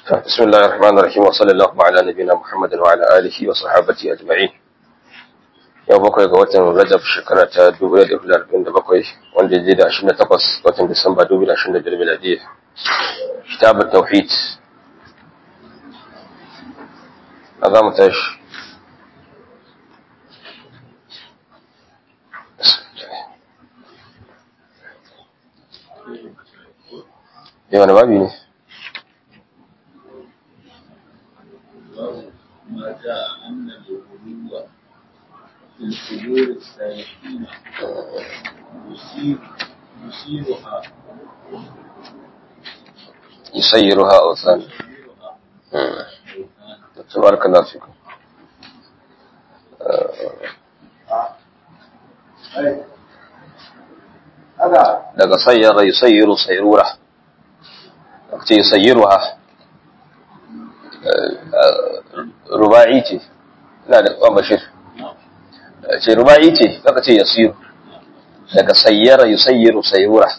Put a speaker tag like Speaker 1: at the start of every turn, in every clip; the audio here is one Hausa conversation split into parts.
Speaker 1: بسم الله الرحمن الرحيم وصلى الله على نبينا محمد وعلى آله وصحابته أجمعين yau bakwai ga watan Rajab shekara ta 2047 wanda ya je da 28 watan Disamba 2025 miladiyya kitab tauhid a za mu tashi yau wani babi ne
Speaker 2: ما جاء أن الغلو في القبور السالكين يصير يصيرها
Speaker 1: يسيرها أوثان
Speaker 2: يصيرها
Speaker 1: مم.
Speaker 2: أوثانا
Speaker 1: تبارك الله فيكم daga sayyara yusayyiru sayrura ce yusayyiruha ruba'i ce ina da kwan bashir ce ruba'i ce kaka ce yasiru daga sayyara yusayyiru sayrura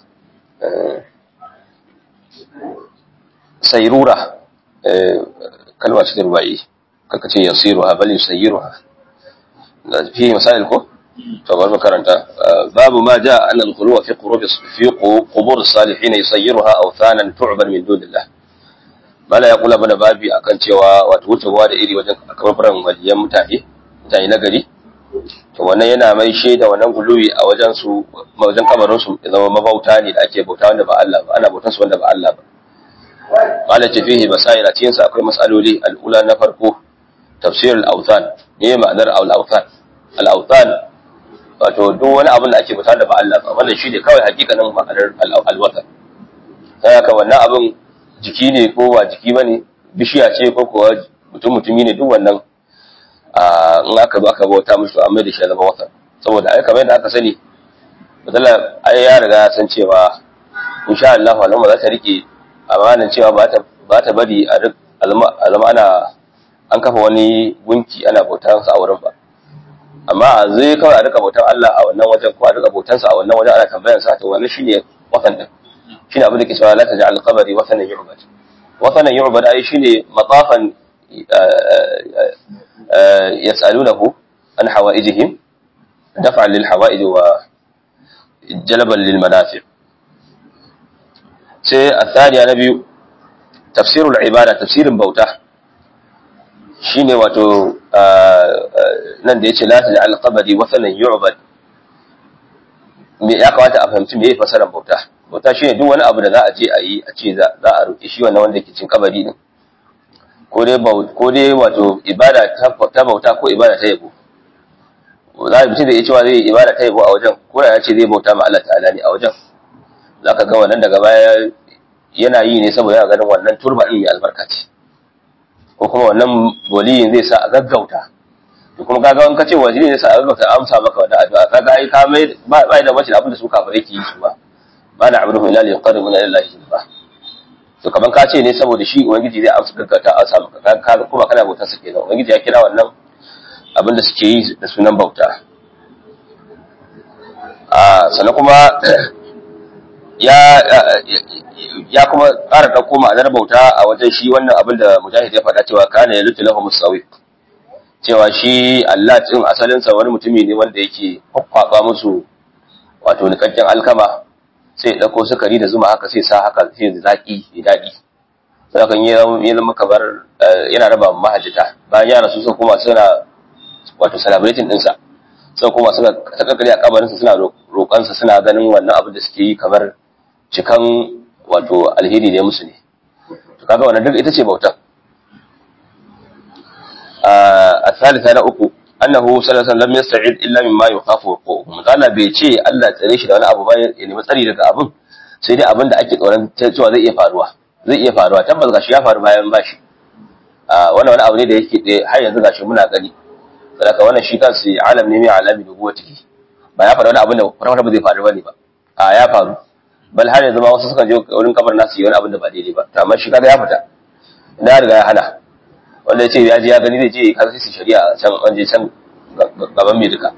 Speaker 1: sayrura kalma ce ruba'i kaka ce yasiruha bal yusayyiruha fi masail ko to bari mu karanta babu ma jaa anna al-khuluwa fi qurub fi qubur as-salihin yusayyiruha awthanan tu'bar min dunillah mala ya kula mana babi akan cewa wato wucewa da iri wajen kafaran waliyan mutane mutane na gari to wannan yana mai shaida wannan guluwi a wajen su wajen kabarin su ya zama mabauta ne da ake bauta wanda ba Allah ba ana bautan su wanda ba Allah ba mala ce fihi masail a cikin sa akwai masaloli al-ula na farko tafsir al-awthan ne ma'anar al-awthan al-awthan wato duk wani abin da ake bauta da ba Allah ba wannan shine kawai hakikanin ma'anar al-watan sai haka wannan abin jiki ne ko ba jiki bane bishiya ce ko kuwa mutum mutumi ne duk wannan a in aka zo aka bauta musu amma da shi zama watan saboda ai kamar yadda aka sani misala ai ya riga ya san cewa insha Allah wannan za ta rike amanan cewa ba ta ba ta bari a duk alma ana an kafa wani gunki ana bautar sa a wurin ba amma a zai kawai a rika bautar Allah a wannan wajen ko a rika bautar sa a wannan wajen ana tambayar sa to wannan shine watan din shine abin da ke cewa la taj'al qabri watanan yu'bad watanan yu'bad ai shine matafan yas'alunahu an hawaijihim daf'an lil hawaij wa jalban lil manafi' sai الثانية na biyu tafsirul ibada tafsirin bauta shine wato nan da yace la taj'al qabri watanan yu'bad me ya kamata a fahimci me yake fasaran bauta bauta shine duk wani abu da za a je a yi a ce za a roƙi shi wannan wanda ke cin kabari din ko dai ko dai wato ibada ta bauta ko ibada ta yabo za a mutum da ya cewa zai yi ibada ta yabo a wajen ko da ya ce zai bauta ma Allah ta'ala ne a wajen za ka ga wannan daga baya yana yi ne saboda yana ganin wannan turba ɗin mai albarka ce ko kuma wannan waliyin zai sa a gaggauta to kuma kaga in ka ce wajiri ne sa a gaggauta amsa maka wannan addu'a kaga ai ka mai ba da bace abin da su kafirai ke yi su ba ba na abudu illa li yuqarribuna ila Allah zulfa to kaman ka ce ne saboda shi ubangiji zai amsa gaggauta amsa maka kaga kuma kana bautar sa kenan ubangiji ya kira wannan abin da suke yi da sunan bauta a sannan kuma ya ya kuma ƙara ɗauko ma'anar bauta a wajen shi wannan abin da mujahid ya faɗa cewa kana ya lutu lahu musawi cewa shi Allah din asalin sa wani mutumi ne wanda yake kwakwaba musu wato nikakken alkama sai ya ɗauko sukari da zuma haka sai sa haka sai da zaki da daɗi sai kan yi ya zama kamar yana raba mahajjata bayan yara su suka koma suna wato celebrating ɗinsa sai kuma suka takakali a kabarinsa suna roƙonsa suna ganin wannan abin da suke yi kamar cikan wato alheri ne musu ne to kaga wannan duk ita ce bautan a thalitha na uku annahu sallallahu alaihi wasallam yasta'id illa mimma yukhafu wuqu'uhu mutala bai ce Allah tsare shi da wani abu ba ya nemi tsari daga abin sai dai abin da ake tsoron cewa zai iya faruwa zai iya faruwa tabbas gashi ya faru bayan bashi a wannan wani abu ne da yake har yanzu gashi muna gani saboda wannan shi kansu alam ne mai alami da guwatihi ba ya faru wani abin da kwata ba zai faru bane ba a ya faru bal har yanzu ma wasu suka je wurin kabar nasu yi wani abin da ba daidai ba to amma shi kaga ya fita ina riga ya hana wanda ya ce ya je ya gani zai je kaga sai su shari'a can an je can gaban mai duka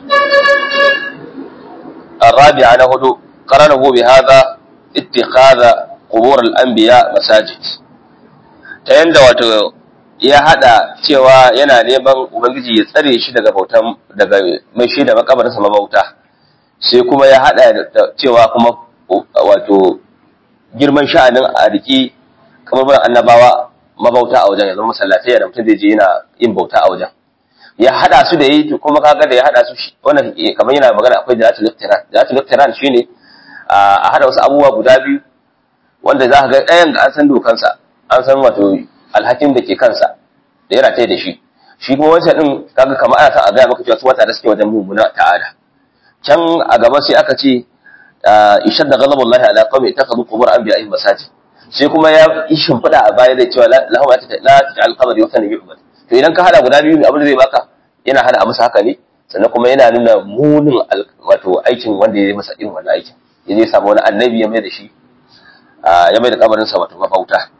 Speaker 1: الرابعة نهدو قرنه بهذا اتخاذ قبور الأنبياء مساجد ta yanda wato ya hada cewa yana neman ubangiji ya tsare shi daga bautan daga mai shi da makabarinsa mabauta sai kuma ya hada da cewa kuma wato girman sha'anin a riki kamar ban annabawa mabauta a wajen yanzu masallatai da mutum zai je yana yin bauta a wajen ya hada su da yi kuma kaga da ya hada su wannan kamar yana magana akwai da iqtiran da iqtiran shine a hada wasu abubuwa guda biyu wanda za ka ga ɗayan ga an san dokansa an san wato alhakin da ke kansa da ya rataye da shi shi kuma wancan din kaga kamar ana sa a gaya maka cewa su wata da suke wajen mummuna ta'ada can a gaba sai aka ce ishadda ghadabullahi ala qawmi ittakhadhu qubur anbiya'ihim masajid sai kuma ya yi shimfiɗa a baya da cewa lahum la taj'al qabr yutan yu'bad to idan ka hada guda biyu abin da zai baka yana hada a masa haka ne sannan kuma yana nuna munin wato aikin wanda ya yi masa irin wannan aikin ya zai samu wani annabi ya mai da shi ya mai da kabarinsa wato mafauta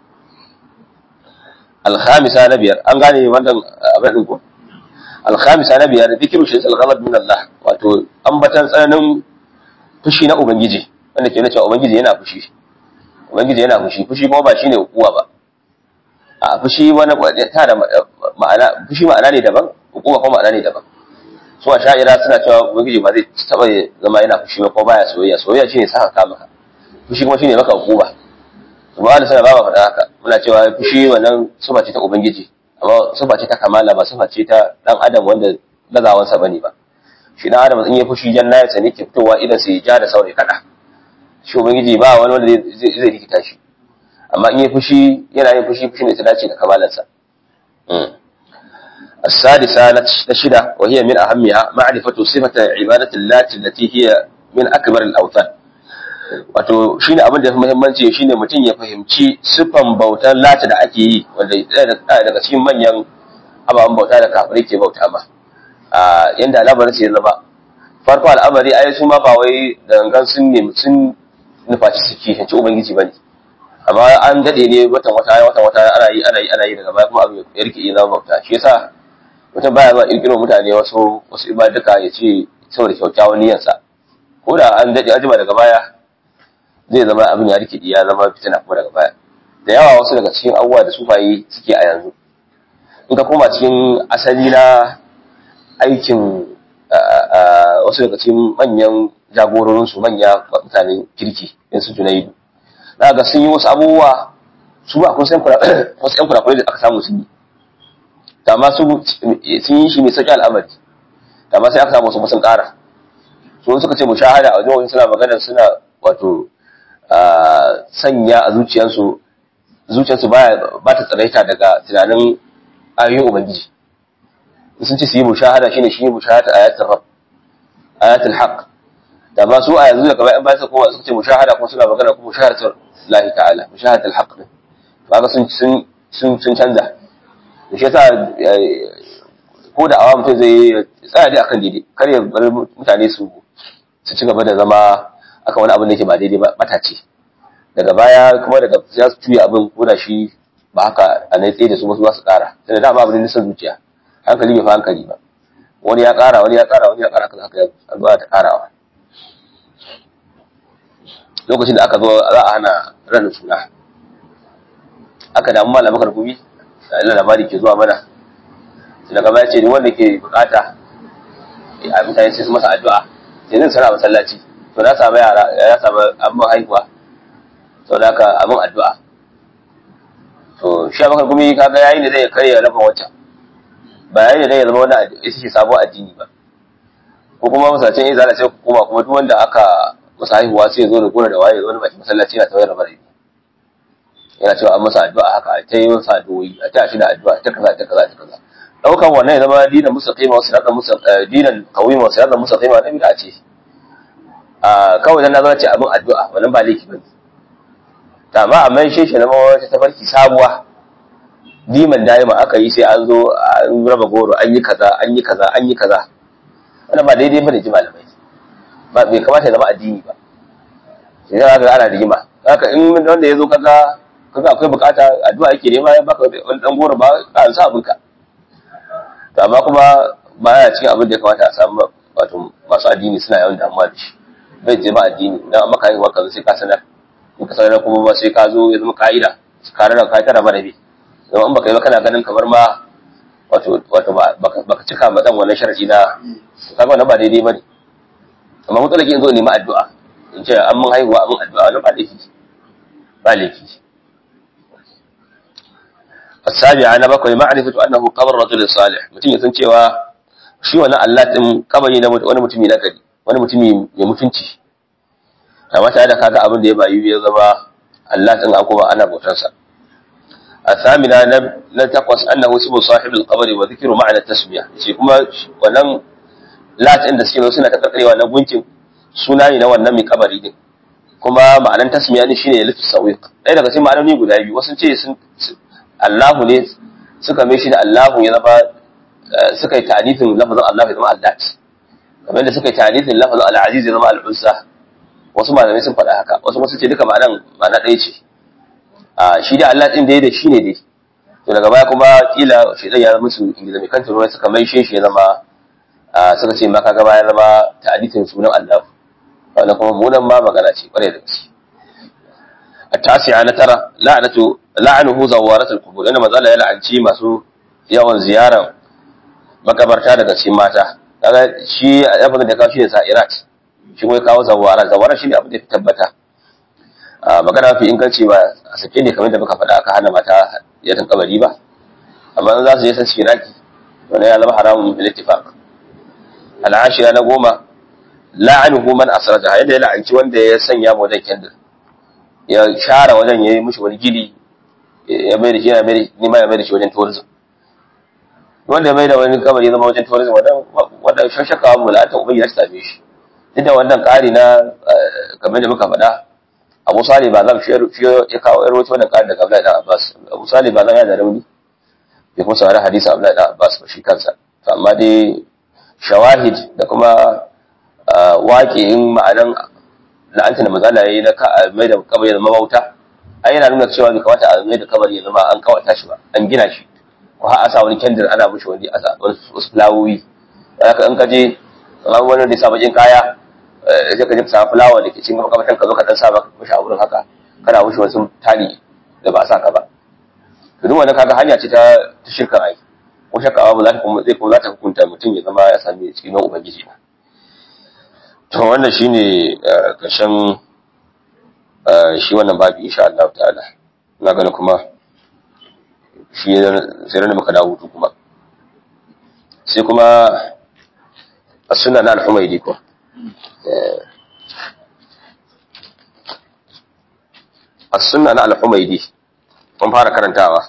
Speaker 1: alhamisa na biyar an gane wannan abin din ko alhamisa na biyar zikiru shi al-ghadab min Allah wato ambatan tsananin fushi na ubangiji wanda ke nuna cewa ubangiji yana fushi ubangiji yana fushi fushi kuma ba shine hukuma ba a fushi wani ta da ma'ana fushi ma'ana ne daban hukuma kuma ma'ana ne daban su a sha'ira suna cewa ubangiji ba zai taba zama yana fushi ba ko baya soyayya soyayya shine saka ka maka fushi kuma shine maka hukuma kuma da sana ba ma faɗa haka muna cewa fushi wannan sufa ce ta ubangiji amma sufa ce ta kamala ba sufa ce ta dan adam wanda gazawansa bane ba shi dan adam in ya fushi janna ya sani ke fitowa idan sai ja da saurayi kada shi ubangiji ba wani wanda zai rikita shi amma in ya fushi yana yin fushi fushi ne ta dace da kamalansa السادسة نشدة وهي من أهمها معرفة صفة عبادة اللات التي هي من أكبر الأوثان wato shine abin da ya fi muhimmanci shine mutum ya fahimci siffan bautar lata da ake yi wanda daga cikin manyan ababen bauta da kafirai ke bauta ma a yanda al'amarin sai zama farko al'amari ai su ma ba wai da gangan sun ne sun nufaci su kihanci ubangiji bane amma an dade ne watan wata watan wata ana yi ana yi ana yi daga baya kuma abin ya rike ina bauta shi yasa mutum baya zuwa kirkiro mutane wasu wasu ibaduka ya ce saboda kyakkyawan niyyarsa ko da an daɗe ajima daga baya zai zama abin ya rike ya zama fitina kuma daga baya da yawa wasu daga cikin abubuwa da sufayi suke a yanzu in ka koma cikin asali na aikin wasu daga cikin manyan jagororinsu manya mutanen kirki in su junaidu za ga sun yi wasu abubuwa su ba kun san wasu yan kurakurai da aka samu sun yi amma su sun yi shi mai sauƙi al'amari amma sai aka samu wasu sun ƙara su suka ce mushahada a wajen suna magana suna wato sanya a zuciyarsu zuciyarsu ba ta tsaraita daga tunanin ayoyin ubangiji sun ce su yi mushahada shine shi mushahada ayatul rab ayatul haqq da ba su a yanzu da kamar yan bayan kuma suka ce mushahada kuma suna magana kuma mushahadatul lahi ta'ala mushahadatul haqq ne kaga sun sun sun canza da shi yasa ko da awa mutum zai tsaya dai akan daidai kar ya bar mutane su su ci gaba da zama akan wani abin da yake ba daidai ba matace daga baya kuma daga za su tuya abin ko da shi ba haka a na tsaye da su wasu za su kara sai da dama abin da nisan zuciya hankali bai fa hankali ba wani ya kara wani ya kara wani ya kara haka haka ya zuwa ta karawa lokacin da aka zo za a hana ranar suna aka damu malamai karkumi da labari ke zuwa mana daga baya ce ni wanda ke bukata a mutane sai su masa addu'a sai zan sana masallaci to na samu yara ya samu abin haihuwa to da ka abin addu'a to shi abin gumi kaga yayin da zai karya rabin wata ba yayin da zai zama wani ita ce sabon addini ba ko kuma masallacin ya zala sai kuma kuma duk wanda aka masa haihuwa sai ya zo da gona da waye ya zo da baki masallaci yana tawayar rabar yana cewa an masa addu'a haka a ta yi masa addu'o'i a ta shi da addu'a ta kaza ta kaza ta kaza daukan wannan ya zama dinan mustaqima wa siratan mustaqima dinan qawima wa siratan mustaqima na bid'a ce a kawai dan nazara ce abin addu'a wannan ba laifi bane ta amma amma shi shi na wata tafarki sabuwa diman daima aka yi sai an zo an raba goro an yi kaza an yi kaza an yi kaza wannan ba daidai bane ji malamai ba bai kamata ya zama addini ba sai ga ana rigima haka in wanda ya zo kaga kaga akwai bukata addu'a yake nema ya baka wani dan goro ba ka an sa abinka to amma kuma ba ya cikin abin da ya kamata a samu wato masu addini suna yawan damuwa da shi bai je ba addini dan maka haihuwa ka sai ka sanar in ka sanar kuma ba sai ka zo ya zama ka'ida ka rana ka tara ba rabi don in baka yi ba kana ganin kamar ma wato wato baka cika ma dan wannan sharadi na kaga wannan ba daidai bane amma mutalaki in zo nemi addu'a in ce an mun haihuwa an addu'a wannan ba laifi ba laifi السابعة أنا بقول معرفة أنه قبر رجل صالح mutum ya san cewa shi wani Allah din kabari na wani mutumi na gari wani mutumi mai mutunci amma tare da kaga abin da ya bayu ya zama Allah din a kuma ana bautar sa الثامنة لن تقص أنه اسم صاحب القبر وذكر معنى التسمية shi kuma wannan lat din da suke zo suna ta karkarewa na gunkin suna ne na wannan mai kabari din kuma ma'anar tasmiya ne shine litu sawiq ɗaya daga cikin ma'anoni guda biyu wasu ce sun Allahu ne suka mai shi da Allahu ya zama suka yi ta'anifin lafazin Allah ya zama Allah kamar da suka yi ta'anifin lafazin al-aziz ya zama al-uzza wasu malamai sun faɗa haka wasu wasu ce duka ma'anan ma'ana ɗaya ce a shi da Allah din da ya da shi ne dai to daga baya kuma kila shedan ya zama su ingiza mai kanta ruwa suka mai shi ya zama suka ce maka gaba ya zama ta'anifin sunan Allah wannan kuma munan ma magana ce kwarai da gaske التاسعة نترى لعنة لعنه زوارة القبور إنما زال يلعن شي masu yawan ziyaran makabarta daga cikin mata kaga shi abin da kawo shi ne sa'irat shi kuma kawo zawara zawara shi ne abin da ya tabbata magana fi inganci ba a sake ne kamar da muka faɗa aka hana mata yatan kabari ba amma za su je san shiraki wani ya zama haramun bil ittifaq al'ashira na goma la'anuhu man asraja yadda ya la'anci wanda ya sanya mu wajen kendir ya share wajen ya yi mushi wani gidi ya mai da shi yana mai nima ya mai da shi wajen tourism wanda ya mai da wani kabari ya zama wajen tourism wanda shashaka mu la'anta ubangi ya same shi duk da wannan ƙari na kamar da muka faɗa abu sali ba zan shi ya kawo yar wata wannan ƙari daga abdullahi dan abbas abu sali ba zan ya da rauni bai kuma saurari hadisi abdullahi dan abbas ba shi kansa amma dai shawahid da kuma waƙi'in ma'anan la'anta da mazala yayi na mai da kabari zama bauta ai yana nuna cewa bai kamata a mai da kabari ya zama an kawata shi ba an gina shi ko har a sa wani kendir ana mushi wani a sa wasu fulawoyi haka in ka je kamar wani da ya sa bakin kaya sai ka je ka sa fulawa da ke cikin makamantan ka zo ka dan sa maka mushi a wurin haka kana mushi wasu tali da ba a sa ka ba to duk wannan kaga hanya ce ta ta shirka ai ko shakka ba za ta kuma zai kuma za ta hukunta mutum ya zama ya sami cikin ubangiji ba to wannan shine ƙarshen shi wannan babi insha Allah ta'ala na gani kuma shi sai da muka dawo hutu kuma sai kuma as-sunna na al-humaydi ko as-sunna na al-humaydi mun fara karantawa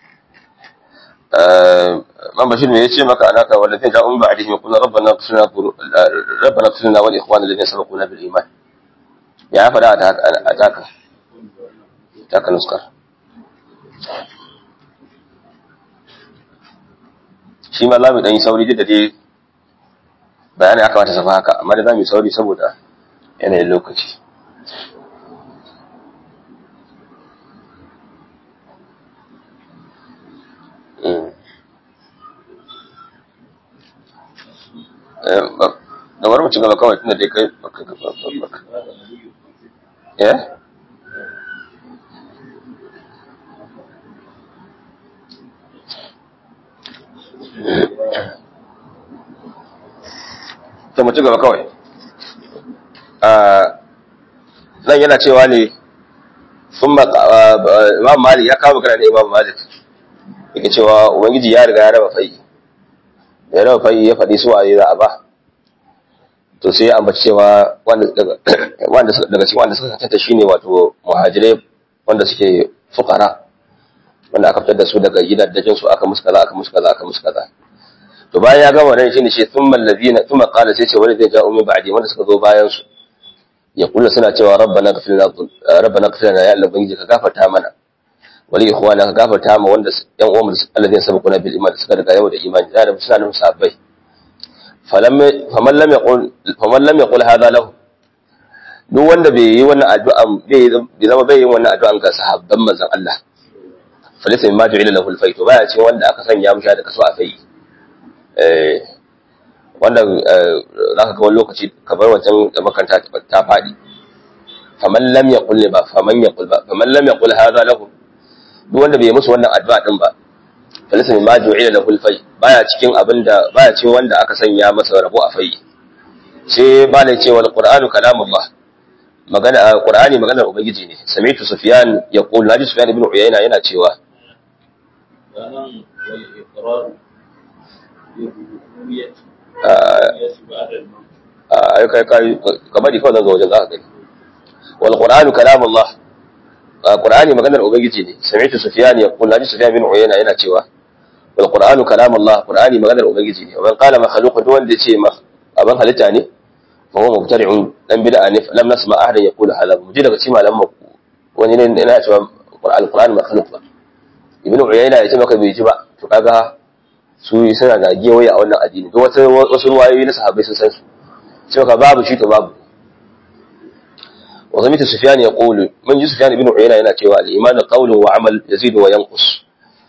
Speaker 1: man bashir me yace maka anaka wallazi ja'un ba'dihim yaqulu rabbana ighfir rabbana ighfir lana wa li ikhwana alladhina sabaquna bil iman ya fada a taka taka nuskar shi ma zamu dan yi sauri da dai bayani aka mata safa haka amma da zamu yi sauri saboda yanayin lokaci da wani mutum gaba kawai tunda dai kai baka gaba baka ya ta mutum gaba kawai nan yana cewa ne sun imam malik ya kawo magana da imam malik yake cewa ubangiji ya riga ya raba fai ya raba fai ya faɗi su a yi za a ba to sai ya ambaci cewa wanda daga cikin wanda suka tantance shine wato muhajirai wanda suke fukara wanda aka fitar da su daga gidajen su aka musu kaza aka musu kaza aka musu kaza to bayan ya gama wannan shine shi thumma allazina thumma qala sai ce wanda zai ja'u min ba'di wanda suka zo bayan su ya kula suna cewa rabbana ghfir lana rabbana ghfir lana ya Allah ubangiji ka gafarta mana wali ikhwana ka gafarta ma wanda yan uwan allazina sabaquna bil iman suka daga yau da imani da suna nan sahabbai faman lam yaqul faman lam yaqul hadha lahu duk wanda bai yi wannan addu'a bai zama bai yi wannan addu'an ga sahabban manzon Allah falisa mimma ju'ila lahu al-fayt baya ce wanda aka sanya musha da kaso a fai eh wanda zaka ga wani lokaci kamar wancan da makanta ta fadi faman lam yaqul ba faman yaqul ba faman lam yaqul hadha lahu duk wanda bai musu wannan addu'a din ba falisa min ma ju'ila lahu al-fai baya cikin abinda baya cikin wanda aka sanya masa rabo a fai sai ba ne cewa al-qur'anu kalamullah magana qur'ani maganar ubangiji ne sami'tu sufyan yaqul naji sufyan ibn uyayna yana cewa
Speaker 2: sannan wal iqrar bi rububiyyati
Speaker 1: Ah.
Speaker 2: yasi ba'da al-maut
Speaker 1: ai kai kai kamar kawai zan ga wajen zaka gani wal qur'anu kalamullah qur'ani maganar ubangiji ne sami'tu sufyan yaqul naji sufyan ibn uyayna yana cewa wal qur'anu kalamullah qur'ani maganar ubangiji ne wa man qala makhluqun duk wanda yace ma aban halitta ne fa huwa mubtadi'un dan bid'a ne lam nasma ahadan yaqulu hadha mu ji daga cikin malaman mu wani ne yana cewa al-qur'an makhluq ba ibnu uyayna yace maka bai ji ba to kaga su suna da gewaye a wannan addini duk wata wasu ruwayoyi na sahabbai sun san su sai ka babu shi to babu wa zamita sufyan yaqulu mun ji sufyan ibnu uyayna yana cewa al-iman qawlun wa amal yazidu wa yanqus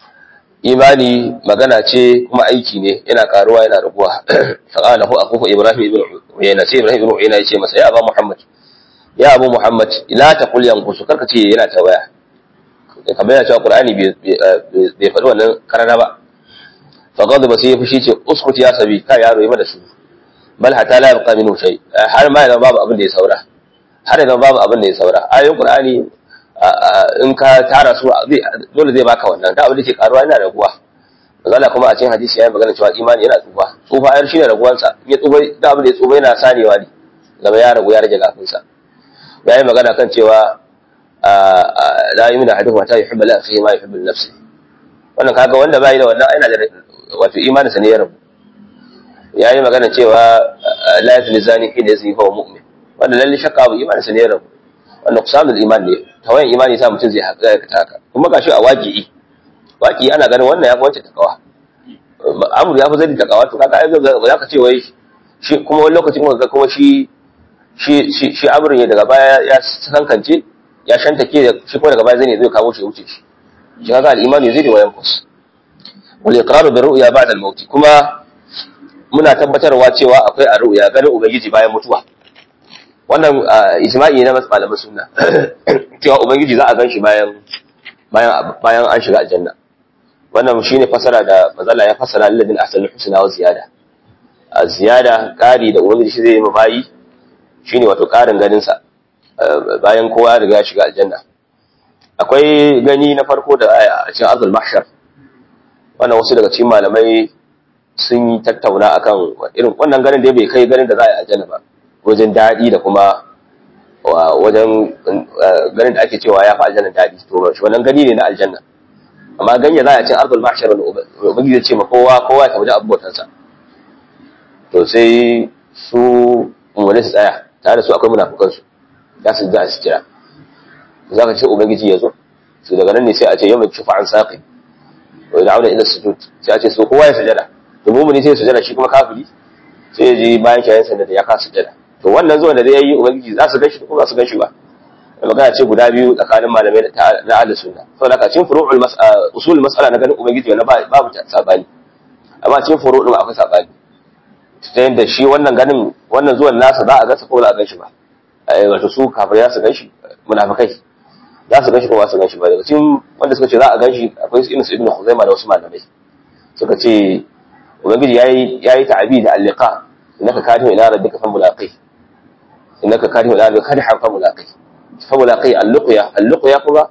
Speaker 1: imani magana ce kuma aiki ne yana karuwa yana raguwa faqala hu aqufu ibrahim ibn uyayna sai ibrahim ibn uyayna yace masa ya abu muhammad ya abu muhammad la taqul yanqusu karka ce yana tawaya kamar yana cewa qur'ani bai bai faɗi wannan karana ba fa ghadaba sai ya fushi ce uskut ya sabi ka yaro yi mana su bal hatta la yabqa minhu shay har ma idan babu abin da ya saura har idan babu abin da ya saura ayoyin qur'ani in ka tara su dole zai baka wannan da abin da ke karuwa yana raguwa mazala kuma a cikin hadisi ya yi magana cewa imani yana tsufa tsufa ayar shi ne raguwansa ya tsufa da abin da ya tsufa yana sarewa ne gaba ya ragu ya rage gafinsa ya yi magana kan cewa la yi mina hadin wata yuhibbu la akhihi ma yuhibbu li nafsi wannan kaga wanda bai da wannan aina da wato imaninsa ne ya rabu ya yi magana cewa la yazni zani hina yazni fa mu'min wannan lalle shakka abu imaninsa ne ya rabu wannan kusamul iman ne tawayan imani sa mutum zai haƙa ya haka kuma gashi a waƙi'i waƙi ana ganin wannan ya fi wancan takawa amur ya fi zai takawa to kaga ai za ka ce wai shi kuma wani lokaci kuma ga kuma shi shi shi shi amurin ya daga baya ya kankance ya shantake da shi kuma daga baya zai ne zai kawo shi ya wuce shi shi kaga al-imani zai da wayan kus wal iqraru bi ru'ya ba'da al-maut kuma muna tabbatarwa cewa akwai a ru'ya ganin ubangiji bayan mutuwa wannan ijma'i na malaman sunna cewa ubangiji za a gan shi bayan bayan bayan an shiga aljanna wannan shine fasara da mazalla ya fasara lilladin ahsanul husna wa ziyada a ziyada ƙari da ubangiji shi zai yi bayi shine wato ƙarin ganin sa bayan kowa riga ya shiga aljanna akwai gani na farko da aya a cikin azul mahshar wannan wasu daga cikin malamai sun yi tattauna akan irin wannan ganin da bai kai ganin da za a yi aljanna ba wajen daɗi da kuma wajen ganin da ake cewa ya fi aljanna daɗi to shi wannan gani ne na aljanna amma ganye za a cin arzul mahshar wani ubangiji ya ce ma kowa kowa ya tabbata abubuwansa to sai su umarni su tsaya tare da su akwai munafukan su za su za su kira za ka ce ubangiji ya zo su daga nan ne sai a ce yau mai shufa an saƙi wa da'una ila sujud sai a ce so kowa ya sujada to mumuni sai ya sujada shi kuma kafiri sai ya ji bayan shayin sanda da ya kasa sujada to wannan zuwan da zai yi ubangiji za su ganshi ko ba su ganshi ba magana ce guda biyu tsakanin malamai na ahlus sunna saboda ka cikin furu'ul mas'ala usul mas'ala na ganin ubangiji wannan babu sabani amma cikin furu'ul akwai sabani ta yadda shi wannan ganin wannan zuwan nasa za a gansa ko ba a ganshi ba wato su kafirai za su ganshi munafikai za su ganshi ko ba su ganshi ba daga cikin wanda suka ce za a ganshi akwai irin su ibnu khuzaima da wasu malamai suka ce ubangiji yayi yayi ta'abi da al-liqa innaka kadihu ila rabbika fa mulaqi innaka kadihu ila rabbika kadihan fa mulaqi fa mulaqi al-luqya al-luqya kuma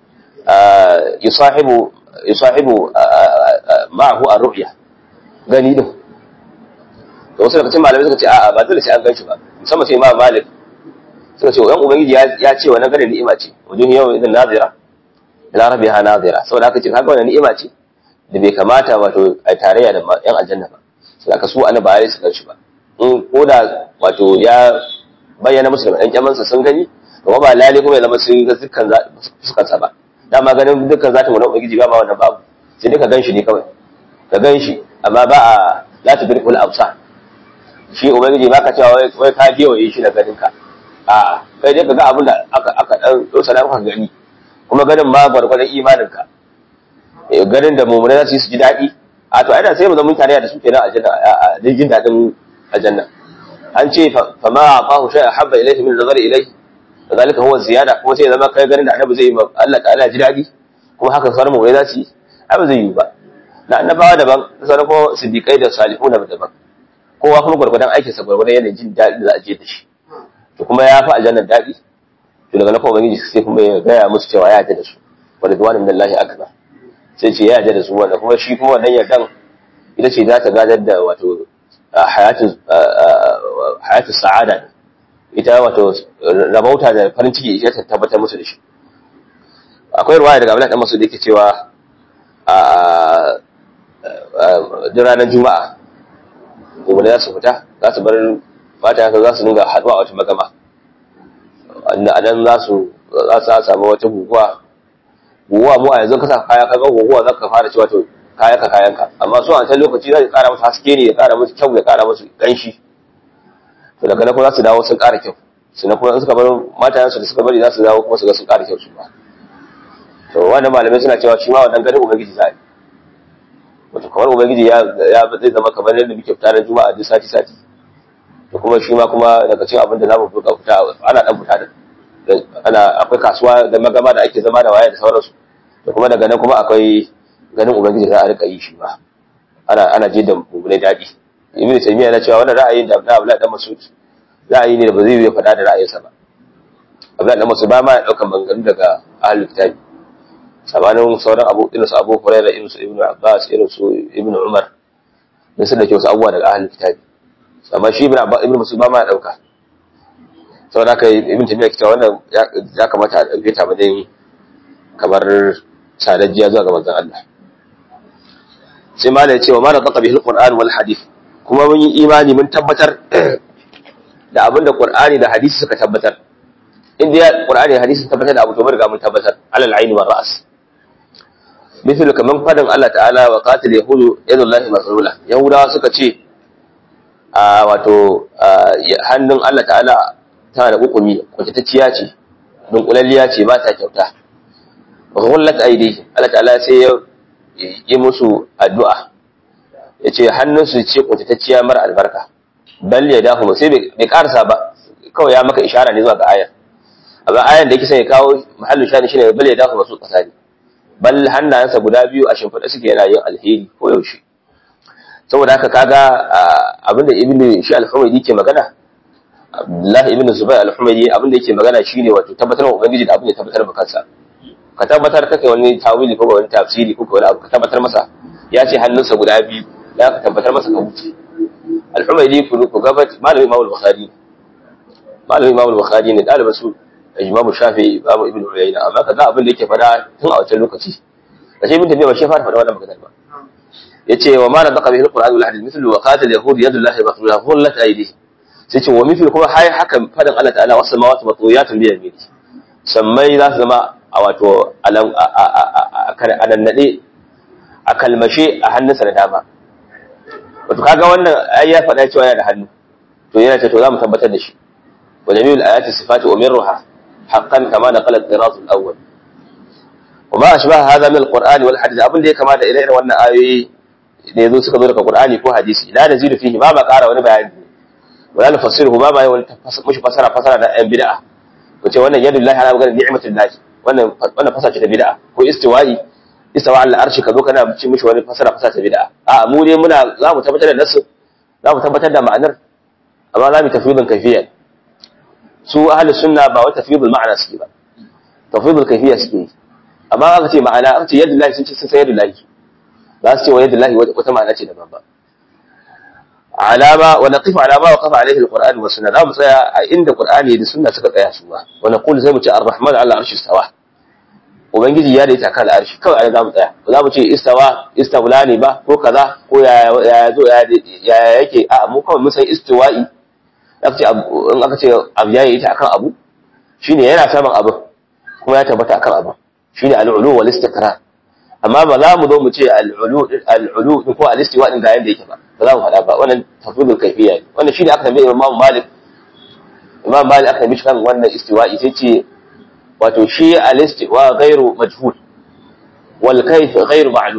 Speaker 1: yusahibu yusahibu ma'ahu ar-ru'ya gani din to wasu daga cikin malamai suka ce a'a ba dole sai an ganshi ba musamman sai imam malik suka ce yan ubangiji ya ce wannan ganin ni'ima ce wajen yau idan nazira ila rabbiha nazira saboda haka ce kaga wannan ni'ima ce da bai kamata wato a tarayya da yan aljanna ba sai aka su ana ba su ganshi ba in ko da wato ya bayyana musu da ɗan kyamansa sun gani to ba lalle kuma ya zama sun ga dukkan fuskarsa ba dama ganin dukkan zatin wani ubangiji ba ma wannan babu sai dai ka ganshi ne kawai ka ganshi amma ba a la tudrikul absar shi ubangiji baka cewa wai ka gewaye shi da ganin ka a'a kai dai ka ga abin da aka aka dan dosa da maka gani kuma ganin ma gwargwadon imanin ka ganin da mummunai za su yi su ji daɗi a to aina sai mu zama mutane da su kenan aljanna a jin daɗin aljanna an ce fa ma aqahu shay'a habba ilayhi min nazari ilayhi zalika huwa ziyada kuma sai ya zama kai ganin da annabi zai yi Allah ta'ala ji daɗi ko kuma haka sauran mu za su yi ai ba zai yi ba na annabawa daban sauran kuma siddiqai da salihu na daban kowa kuma gwargwadon aikinsa gwargwadon yanayin jin daɗi da za a je da shi to kuma ya fi aljannar daɗi to daga na kuma ubangiji sai kuma ya gaya musu cewa ya yarda da su wa ridwanu min Allah akbar sai ce ya yarda da su wanda kuma shi kuma wannan yardan ita ce za ta gadar da wato hayatu hayatu sa'ada ita wato rabauta da farin ciki ita ta tabbatar musu da shi akwai ruwaya daga Abdullahi dan Mas'ud yake cewa a duk ranar juma'a gobe za su fita za su bar fata haka za su dinga haɗuwa a wata magama a nan za su za su samu wata guguwa guguwa mu a yanzu ka sa kaya ka ga guguwa za ka fara cewa to kaya ka kayanka amma su a can lokaci za ka ƙara musu haske ne ya ƙara musu kyau ya ƙara musu ƙanshi to daga nan kuma za su dawo sun ƙara kyau sannan kuma in suka bar matayensu da suka bari za su dawo kuma su ga sun ƙara kyau su ba to wannan malamai suna cewa shi ma wannan ganin ubangiji za a yi wato kamar ubangiji ya zai zama kamar yadda muke fita na juma'a duk sati sati to kuma shi ma kuma daga cikin abin da zamu buka fita ana dan fita da ana akwai kasuwa da magama da ake zama da waya da sauransu to kuma daga nan kuma akwai ganin ubangiji za a rika yi shi ma ana ana je da mummunai daɗi ibnu taymiya yana cewa wannan ra'ayin da Abdullahi dan Mas'ud ra'ayi ne da ba zai yi faɗa da ra'ayinsa ba Abdullahi dan Mas'ud ba ma ya daukan maganganu daga ahlul kitabi sabanin sauran abu irin su Abu Hurairah irin su Ibn Abbas irin su Ibn Umar da su da ke wasu abubuwa daga ahlul kitabi amma shi Ibn Abbas Ibn Mas'ud ba ma ya dauka saboda haka Ibn Taymiyyah kita wannan ya kamata a dauke ta matsayin kamar sadajjiya zuwa ga manzon Allah sai ma ya ce wa ma naqa bihi al-Qur'an wal hadith kuma mun yi imani mun tabbatar da abinda Qur'ani da hadisi suka tabbatar inda ya Qur'ani da hadisi tabbatar da abu to mun riga mun tabbatar alal aini wal ra's مثل كمان فدن الله تعالى وقاتل يهود يد الله مغلولة يهودا suka ce a wato hannun Allah ta'ala tana da hukumi kwatatacciya ce dunkulalliya ce ba ta kyauta ghullat aidi Allah ta'ala sai ya yi musu addu'a yace hannun su ce kwatatacciya mara albarka bal ya dafu sai bai karsa ba kawai ya maka ishara ne zuwa ga ayar amma ayar da yake sai ya kawo mahallin shani shine bal ya dafu masu kasani bal hannayensa guda biyu a shimfiɗa suke yana yin alheri ko yaushe saboda haka kaga abinda ibn shi al-humaydi ke magana Abdullahi ibn Zubair al-Humaydi abinda yake magana shine wato tabbatar wa ubangiji da abin da tabbatar ba kansa ka tabbatar kake wani tawili ko wani tafsiri ko wani abu ka tabbatar masa ya ce hannunsa guda biyu ya ka tabbatar masa ka wuce al-Humaydi ku ku gaba malamin Imam al-Bukhari malamin Imam al-Bukhari ne dalibin su Imam Shafi'i Imam Ibn Uyayna amma kaza abin da yake fada tun a wancan lokaci kashe ibn Tabi'a ba shi fara fada wannan maganar ba yace wa ma nadaqa bihi al-Qur'an wal hadith mithlu wa qatil yahud yadullahi maqlula hullat aydihi sai ce wa mithlu kuma hay haka fadin Allah ta'ala was samawati matwiyatun bi yamini sammai za su zama a wato a nannade a kalmashe a hannunsa da dama wato kaga wannan ai ya faɗa cewa yana da hannu to yana ce to za mu tabbatar da shi wa jami'ul ayati sifati umirruha haqqan kama naqala al-qirat al-awwal وما أشبه هذا من القرآن والحديث أبن دي كما دا إليه وانا آيوي da yazo suka zo daga Qur'ani ko hadisi la nazidu fihi ba ba ƙara wani bayani wala nufassiruhu ba ba yi wani mushi fasara fasara da ɗan bid'a ko ce wannan yadu lillahi ala magana ni'matul lahi wannan wannan fasara ce ta bid'a ko istiwa'i istawa ala arshi ka zo kana ci mishi wani fasara fasara ta bid'a a mu dai muna za mu tabbatar da nasu za mu tabbatar da ma'anar amma za mu tafwidin kayfiyya su ahli sunna ba wa tafwidul ma'ana suke ba tafwidul kayfiyya suke yi amma aka ce ma'ana aka ce yadda lahi sun ce sun san yadda lahi za su ce wa yadda lahi wata ma'ana ce daban ba alama wa naqifu alama wa qafa alaihi alquran wa sunna za mu tsaya a inda qur'ani da sunna suka tsaya su ba wa naqulu sai mu ce arrahman ala arshi istawa ubangiji ya daita kan arshi kawai ai za mu tsaya ba za mu ce istawa istawla ne ba ko kaza ko ya ya zo ya yake a mu kawai mun san istiwa'i aka ce in aka ce abu ya yi ta akan abu shine yana saman abu kuma ya tabbata akan abu shine al-ulu wal istiqrar amma ba za mu zo mu ce al-ulu al-ulu ko al-istiwa din ga yanda yake ba ba za mu faɗa ba wannan tafwidul kayfiyya ne wannan shine aka tambaye Imam Malik Imam Malik aka tambaye kan wannan istiwa'i sai ce wato shi al-istiwa ghairu majhul wal kayf ghairu ma'lum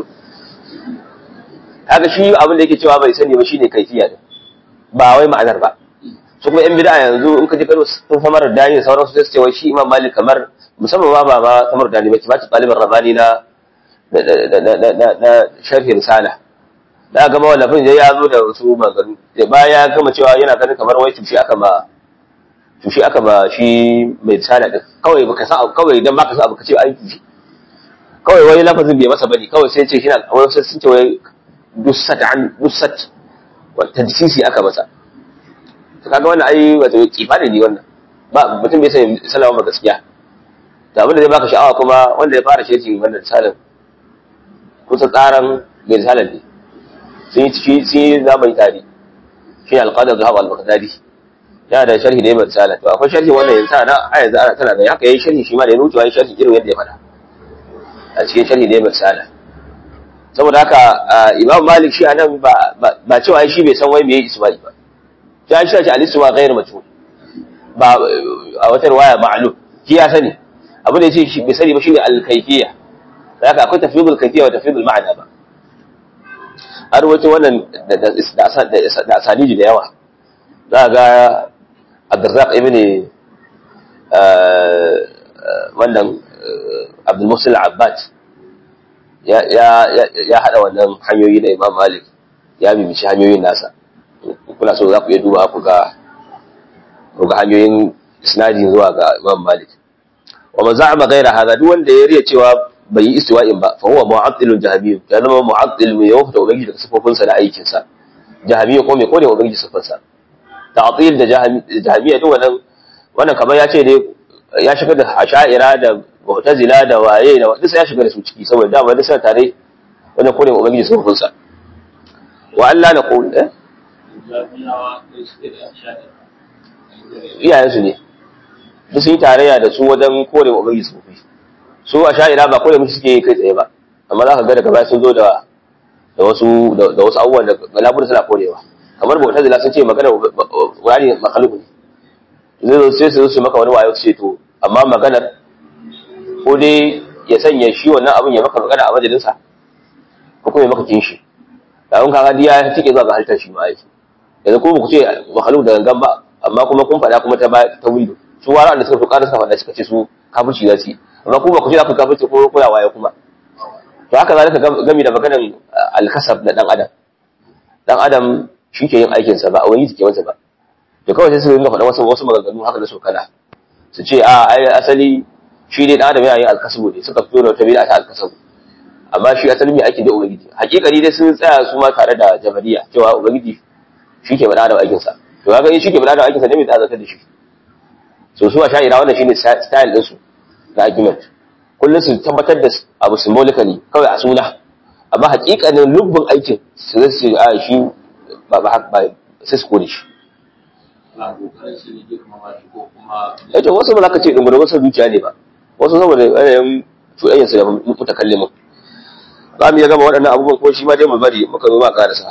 Speaker 1: haka shi abin da yake cewa bai sani ba shine kayfiyya ne ba wai ma'anar ba su kuma yan bid'a yanzu in ka ji karo sun famar da dani sauransu sai su ce wai shi Imam Malik kamar musamman ma ba ba kamar da ba ki ba ta ɗaliban rabani na na sharhi risala da gama wallafin da ya zo da wasu maganu bayan ya gama cewa yana ganin kamar wai tushe aka ba tushe aka ba shi mai risala din kawai baka san kawai idan baka san abu ka ce ai tushe kawai wani lafazin bai masa bane kawai sai ce shi na wani sai sun ce wai dussat an dussat wa tadsisi aka masa to kaga wannan ai wato kifani ne wannan ba mutum bai san sallama ba gaskiya da abin da zai baka sha'awa kuma wanda ya fara shirki wannan risalar kusa tsaran mai risalar ne sun yi ciki sun yi zamani tare shi ne alƙadar zuwa al-baghdadi yana da sharhi da ya mai risala to akwai sharhi wannan yanzu ana a yanzu ana tana da haka yayi sharhi shi ma da ya rutuwa yayi sharhi irin yadda ya faɗa a cikin sharhi da ya mai risala saboda haka imam malik shi anan ba ba cewa shi bai san wai me isma'i ba ya shi shi al-isma ghayr majhul ba a wata riwaya ma'lum shi ya sani abin da yace shi bai sani ba shine al-kayfiyya haka akwai tafwidul kayfiyya wa tafwidul ma'na ba an rawaito wannan da asaniji da yawa za ga abdurraq ibn wannan abdul musul abbad ya hada wannan hanyoyi da imam malik ya bibici hanyoyin nasa kuna so za ku iya duba ku ga ku ga hanyoyin isnadi zuwa ga imam malik wa man za'ama ghayra hadha duk wanda ya riya cewa bai yi istiwa'in ba fa huwa mu'attilun jahamiyyu ya zama mu'attil mai yawa da ubangiji daga sifofin sa da aikin sa jahamiyyu ko mai kone ubangiji sifofin sa ta'til da jahamiyya duk wannan wannan kamar ya ce dai ya shiga da asha'ira da mu'tazila da waye da duk sai ya shiga da su ciki saboda dama duk suna tare wannan kone ubangiji sifofin sa wa Allah na qul eh iyayensu ne duk sun yi tarayya da su wajen kore ubangiji sifofi su a sha'ira ba kawai mutu suke kai tsaye ba amma za ka ga daga baya sun zo da da wasu da wasu abubuwan da galabur suna korewa kamar bauta zila sun ce magana wani makaluku ne zai zo sai su zo su maka wani wayo su ce to amma maganar ko dai ya sanya shi wannan abin ya maka magana a majalinsa ko kuma ya maka kinshi da kun kaga diya tike zuwa ga halittar shi ma aiki yanzu ko ku ce makaluk da gangan ba amma kuma kun faɗa kuma ta ta windo su wara da suka fi ƙara suka faɗa suka ce su kafirci za su yi amma kuma ku ce za ku kafirci ko kula waye kuma to haka zalika gami da maganar alkasab na dan adam dan adam shi ke yin aikin sa ba a wani ke masa ba to kawai sai su rinka faɗa wasu wasu maganganu haka da sokana su ce a ai asali shi dai dan adam yana yin alkasabu ne suka fito da wata bid'a ta alkasabu amma shi asali mai aiki da ubangiji hakikani dai sun tsaya su ma tare da jabariya cewa ubangiji shi ke faɗa da aikin sa to kaga in shi ke faɗa da aikin sa ne mai tsazata da shi so su a sha'ira wannan shine style din su na argument kullum su tabbatar da abu symbolically kawai a suna amma hakikanin lubbin aikin su zai su a shi ba ba ba sai su kore shi yace wasu ba za ka ce dungu da wasu zuciya ne ba wasu saboda yanayin cuɗayyar su da mutakallimin za mu iya gama waɗannan abubuwan ko shi ma dai mu bari muka zo ma ƙarasa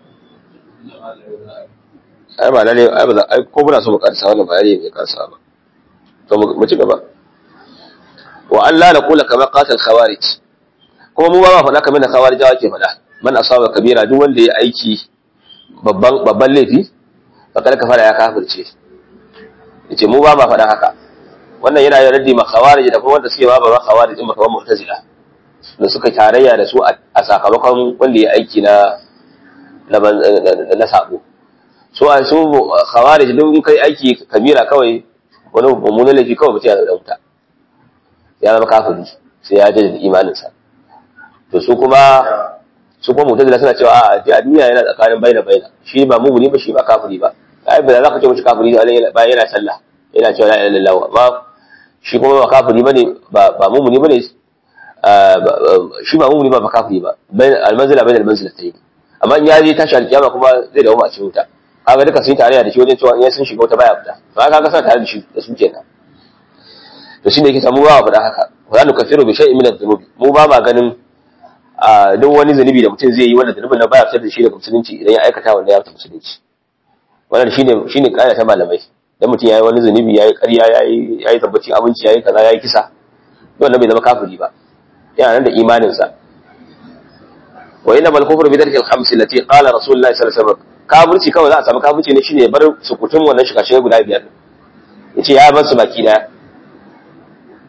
Speaker 1: ai ba lalle ai ba ai ko muna so mu ƙarasa wannan bayani ne ƙarasa ba to mu ci gaba wa Allah na kula kamar qatal khawarij kuma mu ba ma faɗa kamar da khawarijawa ke faɗa man asaba kabira duk wanda ya aiki babban babban laifi fakar kafara ya kafirce yace mu ba ma faɗa haka wannan yana yin raddi ma khawarij da kuma wanda suke ba ba khawarij din kamar mu'tazila da suka tarayya da su a sakamakon wanda ya aiki na na sabo so a su khawarij din kai aiki kabira kawai wani mummunan laifi kawai mutum ya da wuta ya zama kafiri sai ya jaddada imaninsa to su kuma su kuma mutazila suna cewa a a duniya yana tsakanin baina baina shi ba mumuni ba shi ba kafiri ba ai ba za ka ce mushi kafiri ba yana sallah yana cewa la ilaha illallah amma shi kuma ba kafiri bane ba ba mumuni bane shi ba mumuni ba ba kafiri ba bain almanzila bain almanzilatayn amma in ya je tashi alkiyama kuma zai dawo a cikin wuta kaga duka sun tarayya da shi wajen cewa in sun shiga wata baya fita to kaga suna tare da shi da su kenan to shine yake samu ba faɗa haka wala nukaffiru bi shay'in min adh-dhunubi mu ba ma ganin a duk wani zunubi da mutum zai yi wanda zunubin nan baya fitar da shi daga musulunci idan ya aikata wanda ya fita musulunci wannan shine shine kaida ta malamai dan mutum yayi wani zunubi yayi ƙarya yayi yayi tabbacin abinci yayi kaza yayi kisa wannan bai zama kafiri ba yana nan da imanin sa wa inna mal kufru bi dhalika al-khams allati qala rasulullahi sallallahu alaihi wasallam kafirci kawai za a samu kafirci ne shine bar sukutun wannan shiga guda biyar yace ya bar su baki daya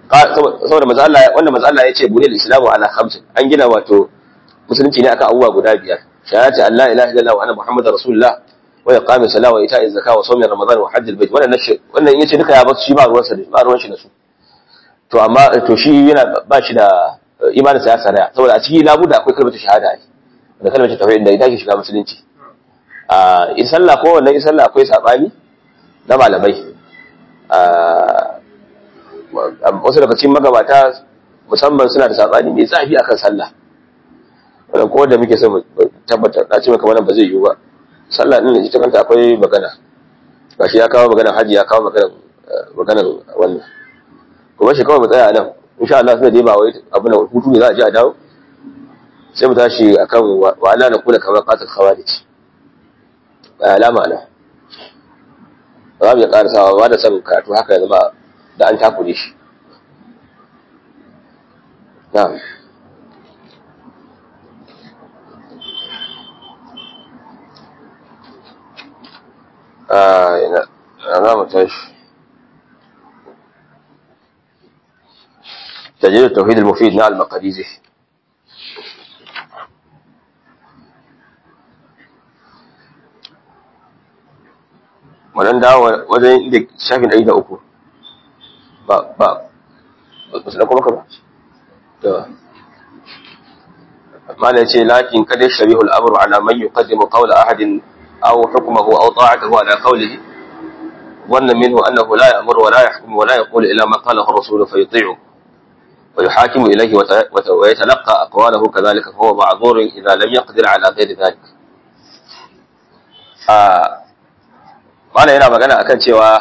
Speaker 1: saboda manzo Allah wanda manzo Allah ya ce bunil islamu ala khamsin an gina wato musulunci ne akan abubuwa guda biyar shahadati an la ilaha illallah wa anna muhammadar rasulullah wa iqami salat wa ita'i zakat wa sawmi ramadan wa hajjil bait wannan nashi wannan yace duka ya ba shi ba ruwan sa ba ruwan shi da su to amma to shi yana ba shi da imanin sa ya saraya saboda a cikin labuda akwai kalmar shahada ai da kalmar tauhid da ita ke shiga musulunci a in sallah ko wannan in sallah akwai sabani na malamai wasu daga cikin magabata musamman suna da sabani mai zafi akan sallah wannan ko da muke son tabbatar na ce maka wannan ba zai yiwu ba sallah din ita kanta akwai magana gashi ya kawo maganar haji ya kawo maganar maganar wannan kuma shi kawai mu tsaya nan insha Allah sai dai ba wai abu na hutu ne za a ji a dawo sai mu tashi akan wa ala na kula kamar qatil khawarij alama na ba mu ya karasawa ba da son karatu haka ya zama da an takure shi na'am آه لا علامة ايش تجديد التوحيد المفيد مع المقاديزي wannan dawo wajen inda shafin ɗari da uku ba ba ba su kuma ka ba to mana ce lakin kada shabihu al'amru ala man yuqaddimu qawla ahadin أو حكمه أو طاعته على قوله ظن منه أنه لا يأمر ولا يحكم ولا يقول إلا ما قاله الرسول فيطيعه ويحاكم إليه ويتلقى أقواله كذلك فهو معذور إذا لم يقدر على غير ذلك mana yana magana akan cewa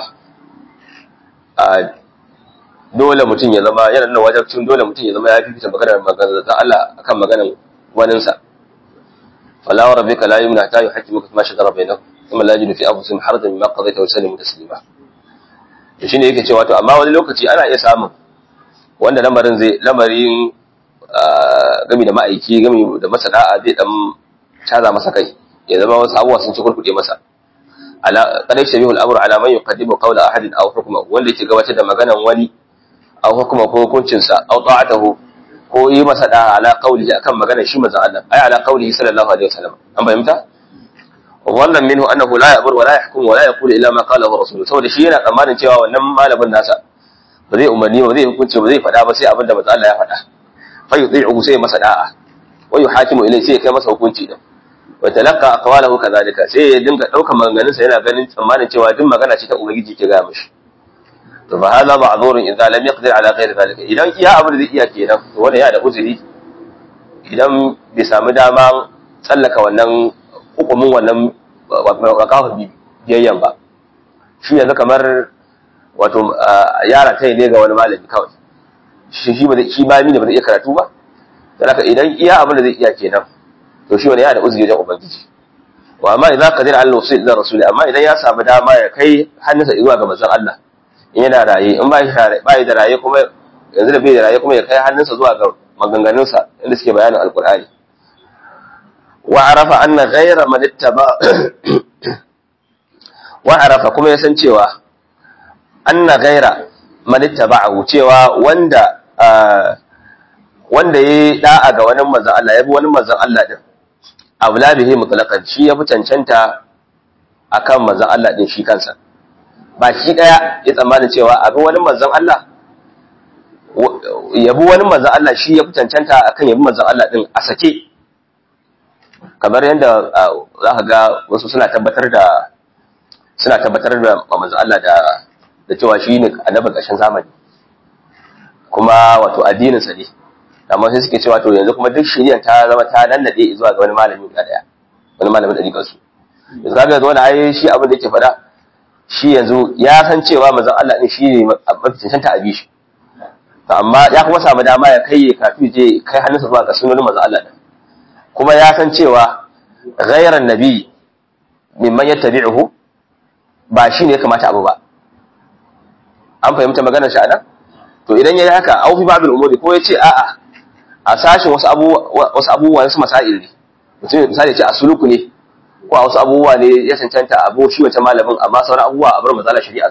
Speaker 1: dole mutum ya zama yana nuna wajabcin dole mutum ya zama ya fifita maganar maganar Allah akan maganar waninsa فلا وربك لا يمنع حتى يحكمك فيما شجر بينهم ثم لا يجد في انفسهم حرجا مما قضيت ويسلموا تسليما to shine yake cewa to amma wani lokaci ana iya samun wanda lamarin zai lamarin gami da ma'aiki gami da masa da'a zai dan caza masa kai ya zama wasu abubuwa sun ci kurkuɗe masa ala qad shabihu al-amru ala man yuqaddimu qawla ahadin aw hukma wanda yake gabatar da maganan wani aw hukma ko hukuncin sa aw ta'atahu ko yi masa da ala qaulihi akan magana shi manzon Allah ay ala qaulihi sallallahu alaihi wasallam an fahimta wannan minhu annahu la ya'mur wa la yahkum wa la yaqulu illa ma qala rasul saboda shi yana tsammanin cewa wannan malamin nasa ba zai umarni ba zai hukunci ba zai faɗa ba sai abinda manzon Allah ya faɗa fa yuti'uhu sai masa da'a wa yuhakimu ilayhi sai ya kai masa hukunci din wa talaqqa aqwalahu kadhalika sai ya dinga daukar maganganun sa yana ganin tsammanin cewa duk magana ce ta ubangiji ke ga mishi to fa hada ma'zurun idza lam yaqdir ala ghairi zalika idan iya abin da zai iya kenan to wanda ya da uzuri idan bai samu dama tsallaka wannan hukumin wannan wakafa biyayyan ba shi yanzu kamar wato yara ta ne ga wani malami kawai shi shi ba shi ba ne ba zai iya karatu ba dan haka idan iya abin da zai iya kenan to shi wani ya da uzuri wajen ubangiji wa amma idan qadir ala wasil ila rasuli amma idan ya samu dama ya kai hannunsa zuwa ga manzon Allah yana raye in ba shi da raye kuma yanzu da bai da raye kuma ya kai hannunsa zuwa ga maganganunsa inda suke bayanin alkur'ani wa arafa anna ghayra man ittaba wa arafa kuma ya san cewa anna ghayra man ittaba'ahu cewa wanda wanda yayi da'a ga wani manzon Allah yabi wani manzon Allah din abla bihi mutlaqan shi yafi cancanta akan manzon Allah din shi kansa baki daya ya tsammanin cewa abin wani manzon Allah yabi wani manzon Allah shi ya fi cancanta akan yabi manzon Allah din a sake kamar yadda za ka ga wasu suna tabbatar da suna tabbatar da manzon Allah da da cewa shi ne annabin ƙarshen zamani kuma wato addininsa ne amma sai suke cewa to yanzu kuma duk shirya ta zama ta nannade zuwa ga wani malami guda daya wani malamin ɗariƙar su yanzu kaga yanzu wani ai shi abin da yake faɗa shi yanzu ya san cewa manzon Allah din shi ne mafi cancanta a bishi to amma ya kuma samu dama ya kai kafi je kai hannunsa zuwa ga sunan manzon Allah din kuma ya san cewa ghayran nabi mimman yattabi'uhu ba shi ne ya kamata abu ba an fahimta maganar shi anan to idan yayi haka au fi babil umuri ko yace a'a a sashin wasu abubuwa wasu abubuwa wasu masail ne mutum misali ce a suluku ne ko a wasu abubuwa ne ya cancanta abu shi wancan malamin amma sauran abubuwa a bar matsalar shari'arsa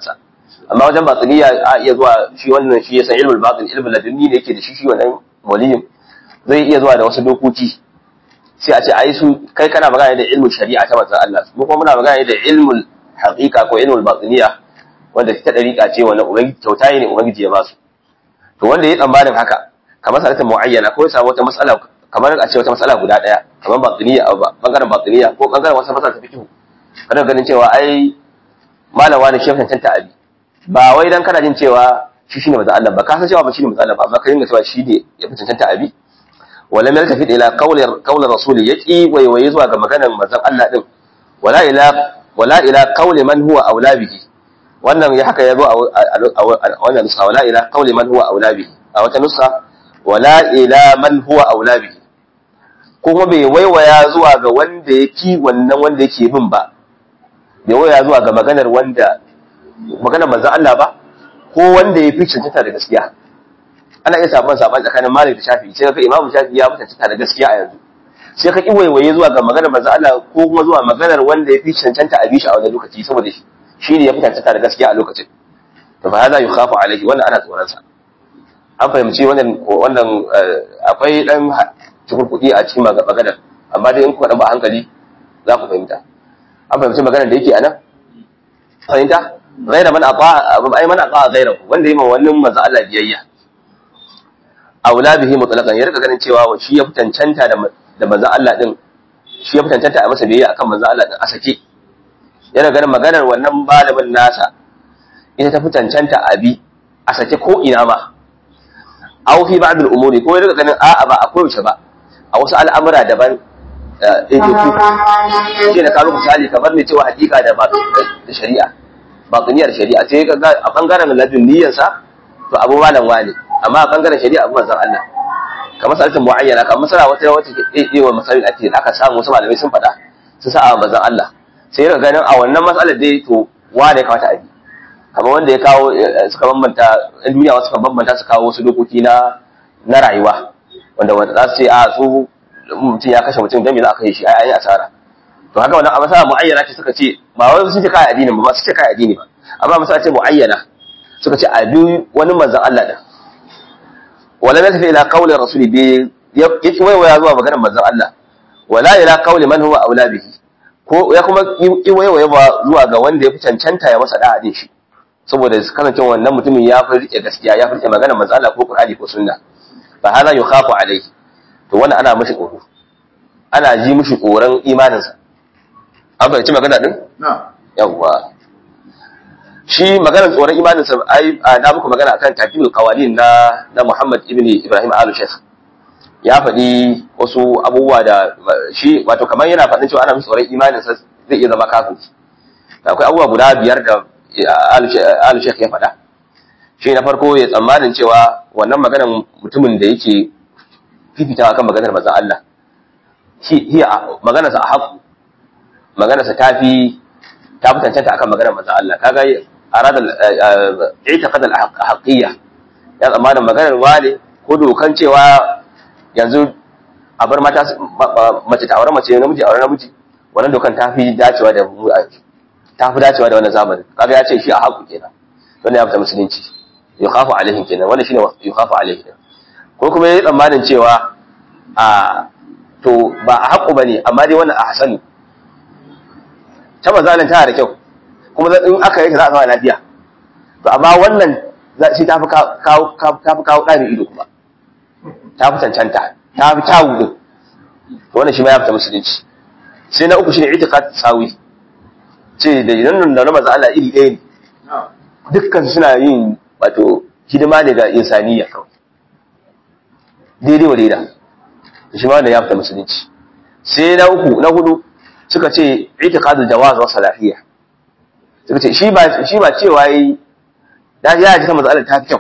Speaker 1: amma wajen batiniya a iya zuwa shi wannan shi ya san ilmul batin ilmul ladunni ne yake da shi shi wannan waliyin zai iya zuwa da wasu dokoki sai a ce ai su kai kana magana da ilmul shari'a ta manzon Allah mu kuma muna magana da ilmul haqiqa ko ilmul batiniya wanda ta dariƙa ce wannan ubangiji kyauta ne ubangiji ya ba su to wanda ya tsammanin haka kamar sanata muayyana ko ya samu wata mas'ala kamar a ce wata mas'ala guda daya kamar batiniya bangaren batiniya ko bangaren wata mas'ala ta fiqh kana ganin cewa ai malam wani shi tantanta abi ba wai dan kana jin cewa shi shine manzo Allah ba ka san cewa ba shine manzo Allah ba amma ka dinga cewa shi ne ya fi tantanta abi wala mal tafi ila qawli qawli rasuli yaqi wai wai zuwa ga maganar manzon Allah din wala ila wala ila qawli man huwa aula bihi wannan ya haka yazo a wannan nusa wala ila qawli man huwa aula bihi a wata nusa wala ila man huwa aula bihi kuma bai waiwaya zuwa ga wanda yake wannan wanda yake bin ba bai waiwaya zuwa ga maganar wanda maganar manzon Allah ba ko wanda ya fi cancanta da gaskiya ana iya saban saban tsakanin Malik da Shafi sai ka Imam Shafi ya fi cancanta da gaskiya a yanzu sai ka kiwaiwaye zuwa ga maganar manzon Allah ko kuma zuwa maganar wanda ya fi cancanta a bishi a wannan lokaci saboda shi shi ne ya fi cancanta da gaskiya a lokacin to fa hada yukhafu alaihi wannan ana tsoron sa an fahimci wannan wannan akwai dan cikin kuɗi a cikin maganar amma dai in kuka dan ba hankali za ku fahimta an fahimci maganar da yake a nan fahimta غير من أطاع أي من أطاع غيره wanda yayi wannan manzo Allah biyayya aula bihi mutlaqan ya rika ganin cewa shi ya fitancanta da da manzo Allah din shi ya fitancanta a masa biyayya akan manzo Allah din a sake yana ganin maganar wannan malamin nasa ita ta fitancanta abi a sake ko ina ma aw fi ba'd al-umuri ko ya rika ganin a'a ba akwai wuce ba a wasu al'amura daban ɗaiɗaiku shi ne kawo misali kamar ne cewa hakika da shari'a batiniyar shari'a sai ka ga a bangaren ladun niyyarsa to abu malam wani amma a bangaren shari'a abu manzon Allah kamar salatin muayyana kamar masala wata wata ke wa masalin a cikin aka samu wasu malamai sun faɗa sun sa a manzon Allah sai ka ganin a wannan matsalar dai to wane ya kamata a bi kamar wanda ya kawo suka bambanta ɗan duniya wasu suka bambanta su kawo wasu dokoki na na rayuwa wanda wanda za su ce a su mutum ya kashe mutum don me za a kashe shi ai an yi asara to haka wannan a masala muayyana ce suka ce ba wai sun ce kai addini ba su ce kai addini ba amma masala ce muayyana suka ce a bi wani manzon Allah din wala na tafi ila qawli rasuli bi yake waiwaya zuwa maganar manzon Allah wala ila qawli man huwa aula bihi ko ya kuma yi waiwaya zuwa ga wanda ya fi cancanta ya masa da'a din shi saboda kasancewa wannan mutumin ya fi rike gaskiya ya fi rike maganar manzon Allah ko Qur'ani ko sunna fa hada yukhafu alayhi to wannan ana mishi tsoro ana ji mishi tsoron imaninsa an fahimci magana din? yawwa shi maganar tsoron imaninsa ai na muku magana akan takimul qawalin na na Muhammad ibn Ibrahim al-Sheikh ya faɗi wasu abubuwa da shi wato kamar yana faɗin cewa ana musu tsoron imaninsa zai iya zama kafin akwai abubuwa guda biyar da al-Sheikh ya faɗa shi na farko ya tsammanin cewa wannan maganar mutumin da yake fifita akan maganar manzon Allah shi maganarsa a haƙu maganarsa ta fi ta fi tantanta akan maganar manzon Allah kaga arada i'tiqad al-haqqiyya ya zamanin maganar wale ko dokan cewa yanzu a bar mata mace ta aure mace namiji aure namiji wannan dokan ta fi dacewa da ta fi dacewa da wannan zamanin kaga ya ce shi a haƙu kenan wannan ya fita musulunci yukhafu alaihim kenan wannan shine yukhafu alaihim ko kuma yayi tsammanin cewa a to ba a haƙu bane amma dai wannan a hasanu ta mazalin tana da kyau kuma in aka yi ta za a zama lafiya to amma wannan shi ta fi kawo ɗani ido kuma ta fi cancanta ta fi kyawu din to wannan shi ma ya fita musulunci sai na uku shi ne itiqad sawi ce da idan da na maza Allah iri ɗaya ne dukkan suna yin wato hidima ne ga insaniya kawai daidai wa daida shi ma wannan ya fita musulunci sai na uku na hudu suka ce itiqadul jawaz wa salahiyya suka ce shi ba shi ba cewa yi da ya ji manzo Allah ta fi kyau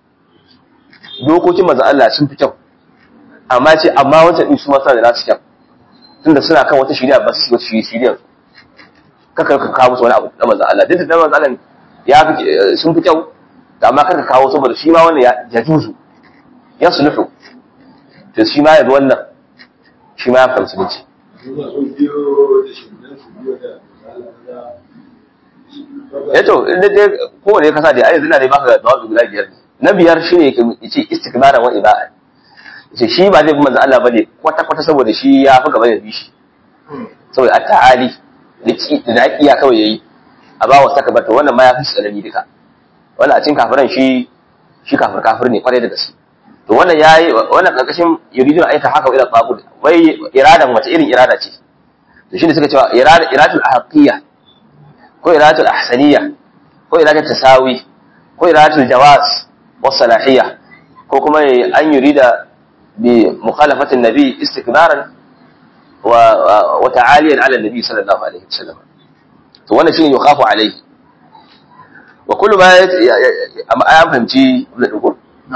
Speaker 1: dokokin manzo Allah sun fi kyau amma ce amma wancan din su ma suna da nasu kyau tunda suna kan wata shari'a ba su wata shari'a kaka ka kawo musu wani abu na manzo Allah duk da manzo Allah ya fi sun fi kyau amma kaka kawo saboda shi ma wannan ya juzu ya sulhu to shi ma ya bi wannan shi ma ya fahimci ne eh to inda dai kowane kasa da yanzu ina dai baka da guda biyar ne na biyar shine yake yace istikbaran wa iba'a yace shi ba zai bi manzo Allah bane kwata kwata saboda shi ya fi gaba da bi shi saboda at-ta'ali da iya kawai yayi a ba wa saka bata wannan ma ya fi tsanani duka wannan a cikin kafiran shi shi kafir kafir ne kwarai da gaske to wannan yayi wannan karkashin yuridu aita haka ila tabud wai iradan wace irin irada ce to shine suka cewa irada iradatul ahqiyya ko iradatul ahsaniyya ko iradatul tasawi ko iradatul jawaz was salahiyya ko kuma an yurida bi mukhalafati nabi istikbaran wa wa ta'aliyan ala nabi sallallahu alaihi wasallam to wannan shine yukhafu alaihi wa kullu ma ya fahimci da dugo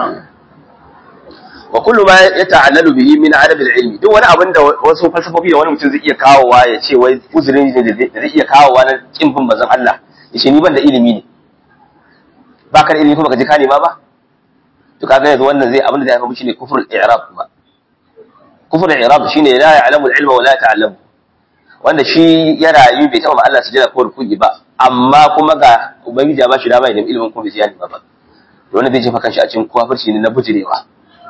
Speaker 1: wa kullu ma yata'allalu bihi min adab al-ilmi duk wani abin da wasu falsafofi da wani mutum zai iya kawowa ya ce wai uzurin ne da zai iya kawowa na kin bin bazan Allah yace ni ban da ilimi ne ba ka da ilimi kuma ka je ka nema ba to kaga yanzu wannan zai abin da zai haifar shine kufrul i'rab ba kufrul i'rab shine la ya'lamu al-ilma wa la ta'lamu wanda shi ya rayu bai taɓa ma Allah sujada ko ruku'i ba amma kuma ga ubangiji ya ba shi dama ya nemi ilimin kuma bai ziyani ba ba wanda zai jefa kanshi a cikin kafirci ne na bujirewa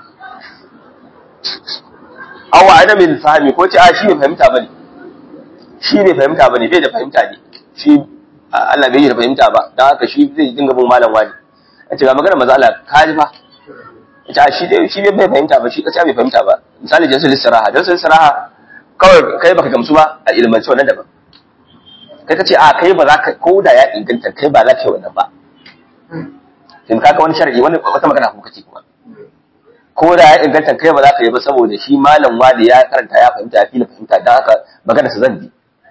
Speaker 1: aw adamin fahimi ko ce a shi bai fahimta bane shi bai fahimta bane bai da fahimta ne shi Allah bai yi da fahimta ba dan haka shi zai dinga bin malam wani a ce ga magana maza Allah ka ji fa ita a shi dai shi bai fahimta ba shi kace bai fahimta ba misali jalsatul istiraha jalsatul istiraha kawai kai baka gamsu ba a ilmance wannan daban kai kace a kai ba za ka ko da ya inganta kai ba za ka yi wannan ba kin kaka wani shar'i wani wata magana kuma kace kuma ko da ya inganta kai ba za ka yi ba saboda shi malam wali ya karanta ya fahimta ya fila fahimta dan haka magana sa zan bi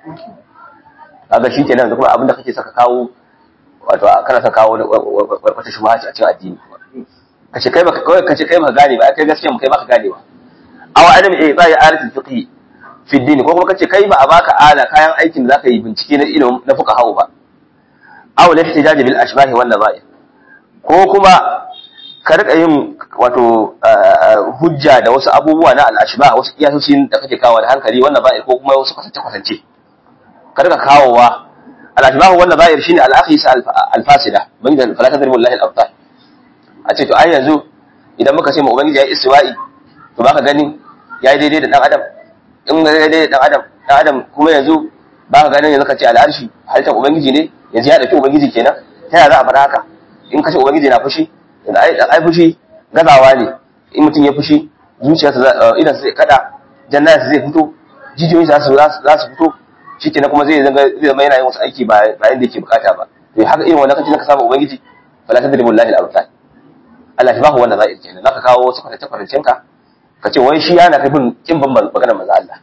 Speaker 1: kaga shi kenan da kuma abin da kake saka kawo wato kana saka kawo wata shubha ce a cikin addini kace kai baka kawai kace kai baka gane ba kai gaskiya mu kai baka gane ba aw adam eh ba ya arifin fiqh fi dini ko kuma kace kai ba a baka ala kayan aikin da zaka yi bincike na ilimin na fuka hawo ba aw la ihtijaj bil ashbah wal nazair ko kuma ka rika yin wato hujja da wasu abubuwa na al ashbah wasu kiyasoci da kake kawo da hankali wannan ba'ir ko kuma wasu kwatance kwatance ka rika kawowa al ashbah wal nazair shine al akhis al fasida ban da fala tadribu lillahi al abtal a ce to ai yanzu idan muka ce mu ubangiji ya istiwa'i to baka gani yayi daidai da dan adam in ga daidai dan adam dan adam kuma yanzu ba ka ganin yanzu ka ce al'arshi halittar ubangiji ne yanzu ya dauki ubangiji kenan ta yaya za a faɗa haka in ka ce ubangiji na fushi yanzu ai ai fushi gazawa ne in mutum ya fushi zuciyarsa idan sai kada jannata zai fito jijiyoyin za su za su fito shikenan kuma zai zanga zai zama yana yin wasu aiki ba ba yanda yake bukata ba to haka irin wannan kace ka samu ubangiji fala tadribu lillahi al-amsal Allah ya ba wannan za'ir kenan zaka kawo wasu kwatace kwatancen ka ka ce wai shi yana kafin kin ban maganar manzo Allah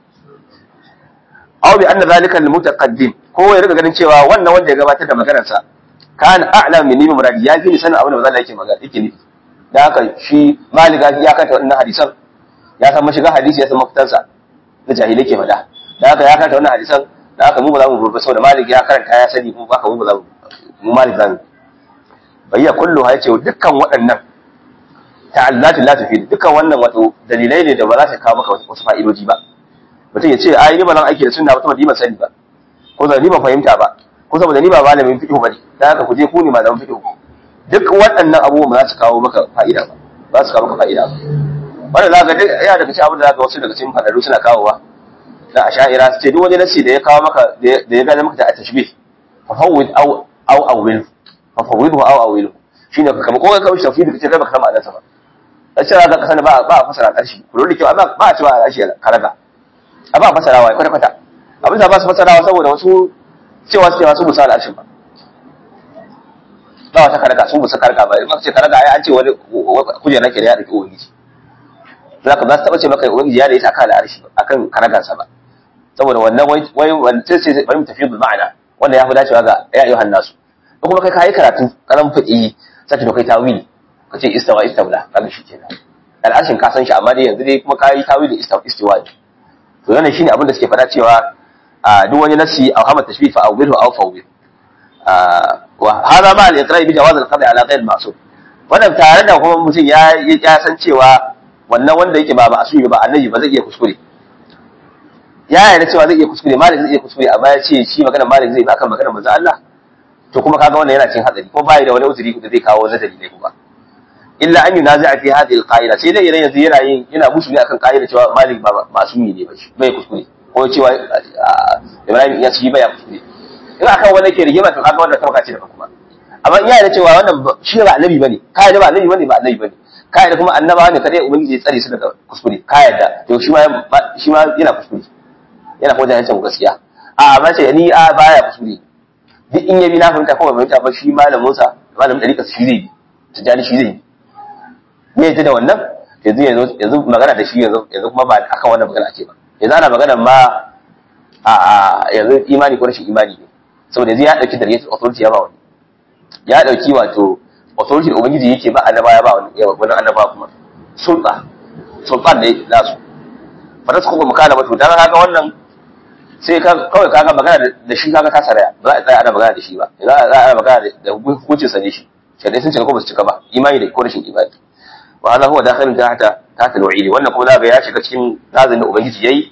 Speaker 1: aw bi anna zalika al-mutaqaddim ko ya riga ganin cewa wannan wanda ya gabatar da maganar sa kana a'lam min nimi muradi ya fi sanin abin da manzo Allah yake magana yake nufi dan haka shi maliga ya kanta wannan hadisan ya san mashiga hadisi ya san mafitansa da jahilai ke faɗa dan haka ya kanta wannan hadisan dan haka mu ba za mu burba saboda malik ya karanta ya sani mu ba ka mu ba za mu mu malik zamu bayya kullu ha yace dukkan waɗannan ta'allatu la tufid dukkan wannan wato dalilai ne da ba za ta kawo maka wasu fa'idoji ba mutum ya ce ai ni ba zan aiki da sunna ba saboda ni ban sani ba ko saboda ni ban fahimta ba ko saboda ni ba malamin fiqh bane dan haka ku je ku ne malamin fiqh duk waɗannan abubuwan ba za su kawo maka fa'ida ba ba su kawo maka fa'ida ba wannan za ka duk ya daga cikin abin da za ka wasu daga cikin fadaru suna kawowa da asha'ira su ce duk wani nasi da ya kawo maka da ya gane maka da tashbih fa fawwid aw aw awil fa fawwidhu aw awil shine ka kama ko ka kawo shi tafsiri kace kai baka san ma'anarsa ba a cewa ka sani ba ba a fasara ƙarshe ku da kyau amma ba a cewa a ƙarshe karaga a ba a fasarawa kwata kwata abin da ba su fasarawa saboda wasu cewa su cewa su musa al'arshin ba ba wata karaga su musa karaga ba in ce karaga ai an ce wani kujerar ke da ya ɗauki ubangiji za ka ba su taɓa ce maka ubangiji ya da ita akan al'arshi akan karagansa ba saboda wannan wai wai wannan sai bari mu tafi bil ma'ana wanda ya fi dacewa ga ya ayyuhan nasu kuma kai kai karatu karan fadi sai ka kai tawili ka ce istawa istawla kaga shi kenan al'arshin ka san shi amma dai yanzu dai kuma ka yi tawili istawa istiwa to wannan shine abin da suke faɗa cewa a duk wani nasi aw hama tashbih fa awwilhu aw fawwil wa hada ma al-iqra bi jawaz al-qad'i ala ghayr ma'sum wannan tare da kuma mutum ya ya san cewa wannan wanda yake ba ma'sumi ba annabi ba zai iya kuskure ya yarda cewa zai iya kuskure malik zai iya kuskure amma ya ce shi magana malik zai ba kan magana manzo Allah to kuma kaga wannan yana cin hatsari ko bai da wani uzuri da zai kawo nazari ne kuma illa an yunazi'a fi hadhihi al-qa'ida sai dai idan yanzu yana yin yana musu ne akan qa'ida cewa malik ba masumi ne ba shi bai kuskure ko cewa ibrahim ya ci bai kuskure in akan wanda ke rigima to kaga wannan tabaka ce da kuma amma in yana cewa wannan shi ba annabi bane kai da ba annabi bane ba annabi bane kai da kuma annaba ne kadai ubangiji ya tsare su daga kuskure kai da to shi ma shi ma yana kuskure yana kuma jahilcin gaskiya a amma ce ni a baya kuskure duk in yabi na fahimta kuma fahimta ba shi malamin sa malamin dariƙa shi zai bi tijani shi zai bi me yaji da wannan yanzu yanzu yanzu magana da shi yanzu yanzu kuma ba akan wannan magana ake ba yanzu ana magana ma a yanzu imani ko rashin imani ne saboda yanzu ya dauki dariyatul authority ya ba wani ya dauki wato authority da ubangiji yake ba annaba ya ba wani wani annaba kuma sulta sultan ne nasu fa ta kuma makana ba to dan haka wannan sai ka kawai kaga magana da shi kaga ta saraya ba za a tsaya ana magana da shi ba za a tsaya ana magana da hukuncin sa ne shi shari'a sun cika ko ba su cika ba imani da ko rashin imani wa hada huwa dakhilun tahta tahta al-wa'ili wannan kuma zaka ya shiga cikin nazin da ubangiji yayi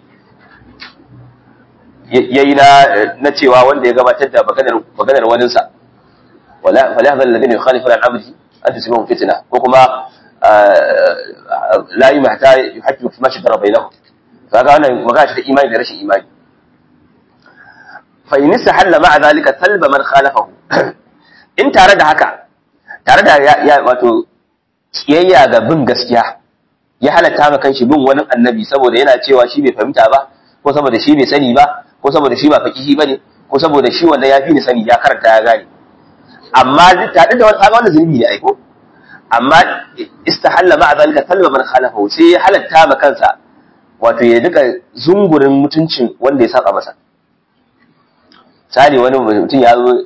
Speaker 1: yayi na na cewa wanda ya gabatar da maganar maganar wanin sa wala fala hadha alladhina yukhalifuna an amri an tusibahum fitna ko kuma la yumhata yuhajju fi ma shajara bainahum kaga wannan magana ce ta imani da rashin imani fa in sahalla ma'a zalika talba man khalafahu in tare da haka tare da ya wato kiyayya ga bin gaskiya ya halatta ma kanshi bin wani annabi saboda yana cewa shi bai fahimta ba ko saboda shi bai sani ba ko saboda shi ba fakihi bane ko saboda shi wanda ya fi ni sani ya karanta ya gane amma tare da wani kaga wannan zunubi ne aiko amma istahalla ma'a zalika talba man khalafahu sai ya halatta ma kansa wato ya duka zungurin mutuncin wanda ya saba masa misali wani mutum ya zo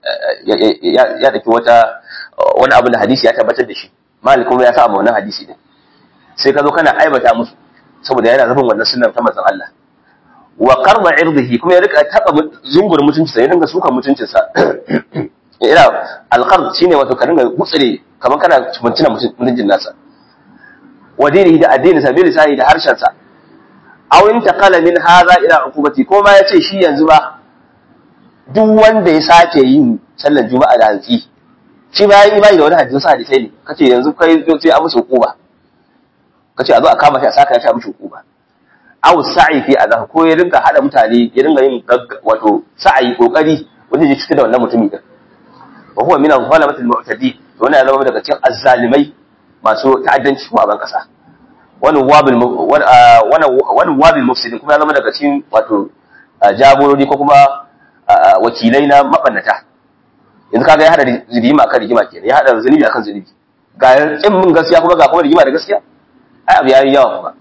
Speaker 1: ya daki wata wani abu da hadisi ya tabbatar da shi malik kuma ya sa ma wannan hadisi din sai ka zo kana aibata musu saboda yana zafin wannan sunnar ta manzon Allah wa qarda irdihi kuma ya rika taba zungurin mutunci sai ya dinga suka mutuncin sa ina alqard shine wato ka dinga gutsire kamar kana mutuna mutuncin nasa wa dinihi da addini sa bil lisani da harshen sa aw intaqala min hadha ila uqubati ko ma yace shi yanzu ba duk wanda ya sake yin sallar juma'a da hantsi shi ba yi bai da wani hadisi sa hadisai ne kace yanzu kai sai a musu hukuma kace a zo a kama shi a saka shi a musu hukuma aw sa'i fi azah ko ya rinka hada mutane ya rinka yin wato sa'i kokari wanda ya cutar da wannan mutumi din wa huwa min al-zalamat al-mu'tadi to wannan ya zama daga cikin azzalimai masu ta'addanci ko a ban kasa wani wabil wani wabil mufsidin kuma ya zama daga cikin wato jagorori ko kuma wakilai na mabannata yanzu kaga ya hada rigima akan rigima kenan ya hada zunubi akan zunubi ga kin mun gaskiya kuma ga kuma rigima da gaskiya ai abu yayi yawa kuma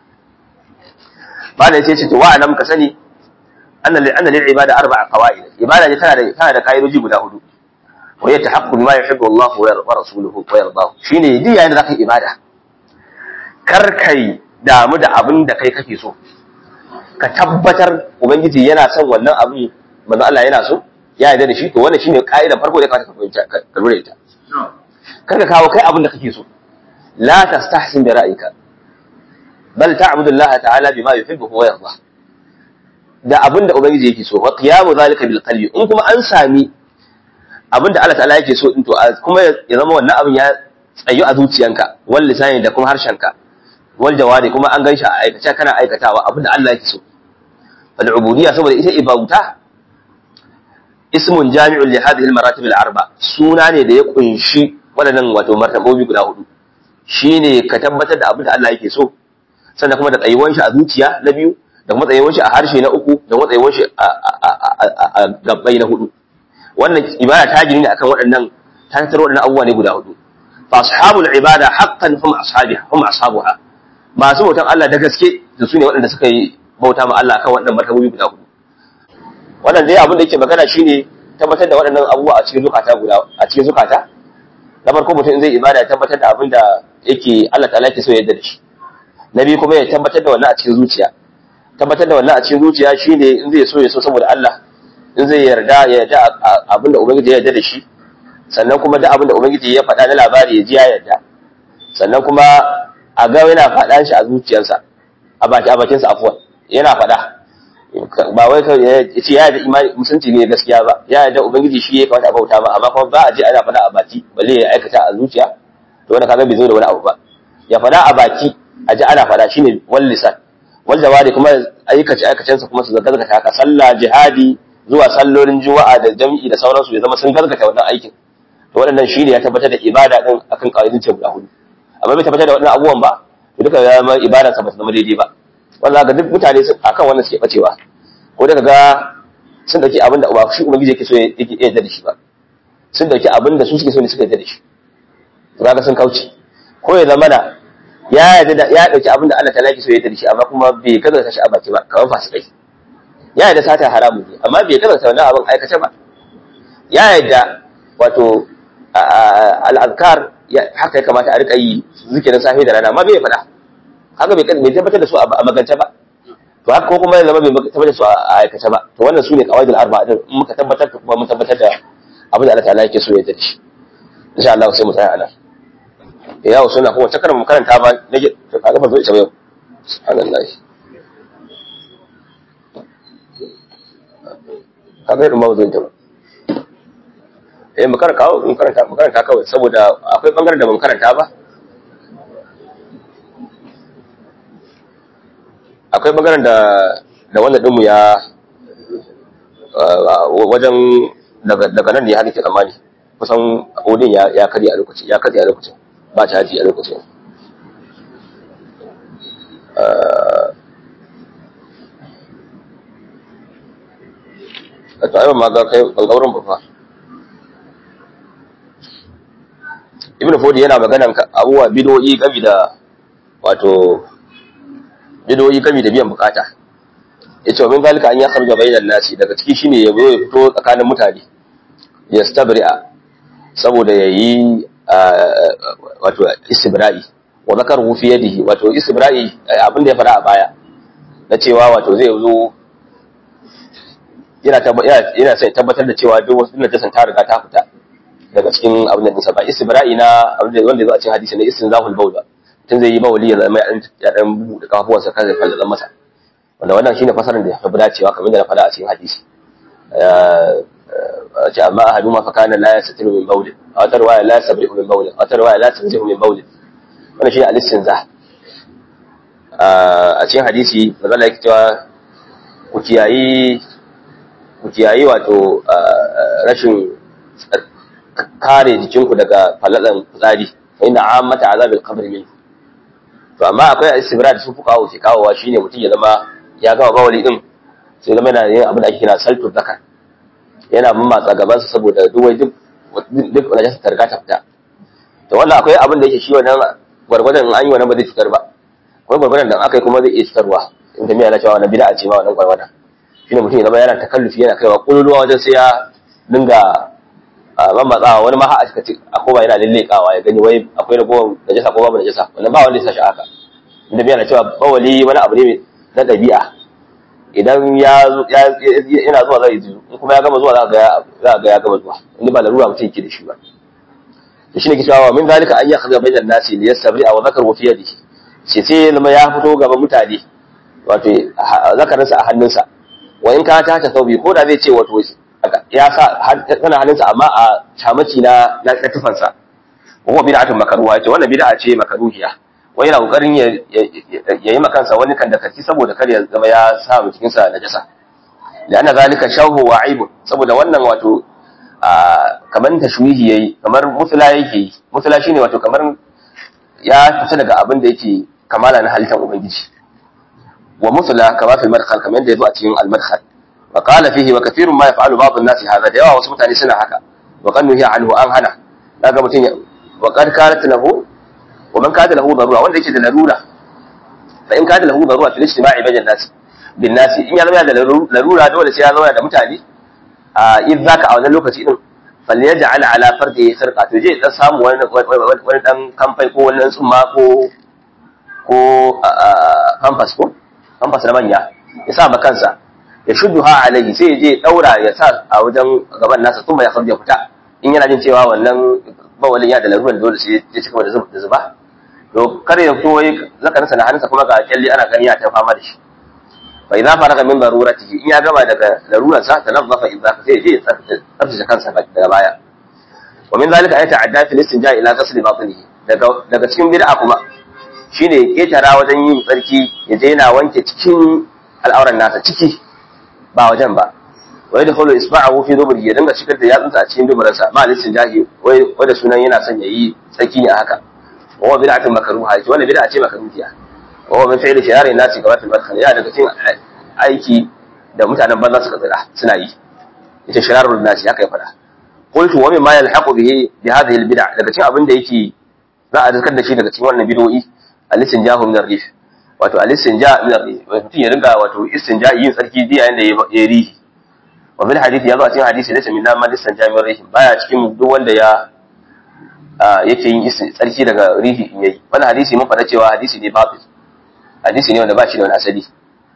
Speaker 1: ba da yace ce to wa alam ka sani anna lil anna lil ibada arba'a qawaid ibada ne tana da tana da kaidoji guda hudu wa ya tahaqqu bima yuhibbu Allah wa rasuluhu wa yardahu shine duk yayin da zaka ibada kar kai damu da abin da kai kake so ka tabbatar ubangiji yana son wannan abin manzo Allah yana so ya yarda da shi to wannan shine ka'idar farko da ka fahimta ka lura ita kar ka kawo kai abin da kake so la tastahsin bi ra'yika bal ta'budu Allah ta'ala bima yuhibbu wa yarda da abin da ubangiji yake so wa qiyamu zalika bil qalbi in kuma an sami abin da Allah ta'ala yake so din to kuma ya zama wannan abin ya tsayu a zuciyanka wal lisani da kuma harshenka wal jawari kuma an ganshi a aikace kana aikatawa abin da Allah yake so fal ubudiyya saboda ita ibauta ismun jami'un li hadhihi al-maratib al-arba suna ne da ya kunshi waɗannan wato martabobi guda hudu shine ka tabbatar da abin da Allah yake so sannan kuma da tsayuwan shi a zuciya na biyu da kuma tsayuwan shi a harshe na uku da kuma tsayuwan shi a gabbai na hudu wannan ibada ta gini ne akan waɗannan ta tattaro waɗannan abubuwa ne guda hudu fa ashabul ibada haqqan hum ashabiha hum ashabuha masu bautan Allah da gaske da su ne waɗanda suka yi bauta ma Allah kan waɗannan martabobi guda hudu wannan dai abin da yake magana shine tabbatar da waɗannan abubuwa a cikin zukata guda a cikin zukata na farko mutum zai ibada ya tabbatar da abin da yake Allah ta'ala yake so ya yarda da shi na biyu kuma ya tabbatar da wannan a cikin zuciya tabbatar da wannan a cikin zuciya shine in zai so ya so saboda Allah in zai yarda ya yarda abin da ubangiji ya yarda da shi sannan kuma da abin da ubangiji ya faɗa na labari ya ji ya yarda sannan kuma a ga yana faɗa shi a zuciyarsa a bakinsa afuwan yana faɗa ba wai kawai ya ce ya da imani musulunci ne gaskiya ba ya da ubangiji shi ya kamata a bauta ba amma kuma ba a je ana faɗa a baki balle ya aikata a zuciya to wannan kaga bai zo da wani abu ba ya faɗa a baki a ji ana faɗa shine wal lisan wal jawari kuma aikace aikacensa kuma su gaskata haka sallah jihadi zuwa sallolin juma'a da jami'i da sauransu ya zama sun gaskata wannan aikin to waɗannan shine ya tabbatar da ibada din akan kaidin ce guda hudu amma bai tabbatar da waɗannan abubuwan ba to duka ya zama ibada sa ba su zama daidai ba wannan ga duk mutane akan wannan suke bacewa ko daga ga sun dauki abin da ba shi ubangiji yake so yake yarda da shi ba sun dauki abin da su suke so ne suka yarda da shi to kaga sun kauce ko ya zama na ya yarda da ya dauki abin da Allah ta'ala yake so ya yarda da shi amma kuma bai kaza shi a baki ba kamar fasikai ya yarda sata haramu ne amma bai kaza wannan abin aikace ba ya yarda wato al-azkar haka ya kamata a rika yi zikirin safe da rana amma bai faɗa haka bai tabbatar da su a magance ba to haka ko kuma ya zama bai tabbatar da su a aikace ba to wannan su ne kawaidul arba'a din in muka tabbatar da kuma mun tabbatar da abin da Allah ta'ala yake so ya yarda da shi insha Allah sai mu tsaya a nan ya wasu na kuma cakar mu karanta ba nake to kaga ba zo ita ba yau subhanallahi kaga irin ba zo ita ba eh mu karanta mu karanta mu karanta kawai saboda akwai bangaren da mun karanta ba akwai bangaren da da wannan dinmu ya wajen daga nan ne haka ke tsammani kusan odin ya karya a lokacin ya karya a lokacin ba caji a lokacin a to aiwa ma ga kai ɓangaren ba fa ibn fodi yana maganan abubuwa bidoyi gami da wato bidoyi gami da biyan bukata ya ce wa min zalika an ya kharja bainan nasi daga ciki shine ya zo ya fito tsakanin mutane ya stabri'a saboda ya yi wato istibra'i wa zakar fi yadihi wato istibra'i abin da ya fara a baya na cewa wato zai zo yana yana sai tabbatar da cewa duk wasu najasan ta riga ta fita daga cikin abin da nisa ba istibra'i na abin da wanda ya zo a cikin hadisi na istinzahul bawl tun zai yi bawli ya zama ya dan buɗe kafafuwansa kan zai fallala masa wanda wannan shine fasarar da ya fi dacewa kamar da na faɗa a cikin hadisi ce amma ahadu ma fakana la yastatiru min bawl a wata riwaya la yastabrihu min bawl a wata riwaya la yastanzihu min bawl wannan shine al-istinzah a cikin hadisi manzo Allah yake cewa ku kiyayi ku kiyayi wato rashin kare jikinku daga falalan fitsari fa inna ammata azabil qabr min to amma akwai istibra da su fuka ke kawowa shine mutum ya zama ya gama bawali din sai zama yana yin abin da ake kira saltu zakar yana mamatsa gaban sa saboda duk wai duk duk wani jasa targa ta fita to wannan akwai abin da yake shi wannan gwargwadon an yi wannan ba zai cutar ba akwai gwargwadon da aka yi kuma zai iya cutarwa in ta miya na cewa wannan bid'a ce ma wannan gwargwadon shine mutum ya zama yana takallufi yana kaiwa kululuwa wajen sai ya dinga mamatsawa wani ma a ce a kowa yana lillekawa ya gani wai akwai ragowar najasa ko babu najasa wannan ba wanda ya sashi haka inda biya na cewa bawali wani abu ne na ɗabi'a idan ya yana zuwa zai ji in kuma ya gama zuwa za ga ya gama zuwa inda ba larura mutum yake da shi ba to shine ke cewa min zalika an yakhza bainan nasi li yastabri aw zakaru fi yadihi ce sai zama ya fito gaban mutane wato zakarinsa a hannunsa wa in ka ta ta saubi ko da zai ce wato ya sa tana hannunsa amma a camaci na na tufansa wa bid'atun makruha ce wannan bid'a ce makruhiya wai yana kokarin ya yi makansa wani kan da karki saboda kar ya zama ya sa mu cikin sa najasa da ana zalika shahu wa aibu saboda wannan wato kamar tashwihi yayi kamar mutula yake yi mutula shine wato kamar ya fita daga abin da yake kamala na halittar ubangiji wa mutula kama fil madkhal kamar yadda yazo a cikin al madkhal wa qala fihi wa kathirun ma yaf'alu ba'd an-nas hadha da yawa wasu mutane suna haka wa qad nuhiya anhu an hana daga mutun wa qad kanat lahu wa man kana lahu darura wanda yake da larura fa in kana lahu darura fil ijtima'i bayna an-nas bin nas in ya zama da larura dole sai ya zama da mutane a in zaka a wannan lokaci din falyaj'al ala fardi sarqa to je dan samu wani wani dan kamfai ko wani tsumma ko ko pampas ko pampas na manya ya sa ma kansa ya shudduha alayhi sai ya je daura ya sa a wajen gaban nasa kuma ya farja fita in yana jin cewa wannan bawalin ya da laruran dole sai ya cika da zuba to kar ya fito wai zakarinsa na hannunsa kuma ga kyalli ana gani ya ta fama da shi fa idza faraga min daruratihi in ya gama daga larurarsa tanazzafa idza sai je tsaftace kansa daga baya wa min zalika ay ta'adda fil istinja ila ghasl batnihi daga daga cikin bid'a kuma shine ya ketara wajen yin tsarki ya je yana wanke cikin al'auran nasa ciki ba wajen ba wa yadkhulu isba'ahu fi dubri ya dinga shigar da yatsunsa a cikin duburansa ma al-istinjahi wai wanda sunan yana son yayi tsarki ne haka wa huwa bid'atun makruha ce wannan bid'a ce makruhiya wa huwa min fi'li shiyari nasi kamar al-madkhal ya daga cikin aiki da mutanen banza suka tsira suna yi ita shirarul nasi haka ya fada qultu wa mimma yalhaqu bihi bi hadhihi al-bid'a daga cikin abin da yake za a zakar da shi daga cikin wannan bid'o'i al-istinjahu min ar-rih wato al-istinja min ar-rih mutum ya ringa wato istinja yin tsarki diya yanda ya rihi wa bil hadisi yazo a cikin hadisi laysa min ma istinja min ar-rih baya cikin duk wanda ya yake yin tsarki daga rihi in yayi wannan hadisi mun faɗa cewa hadisi ne batil hadisi ne wanda ba shi da wani asali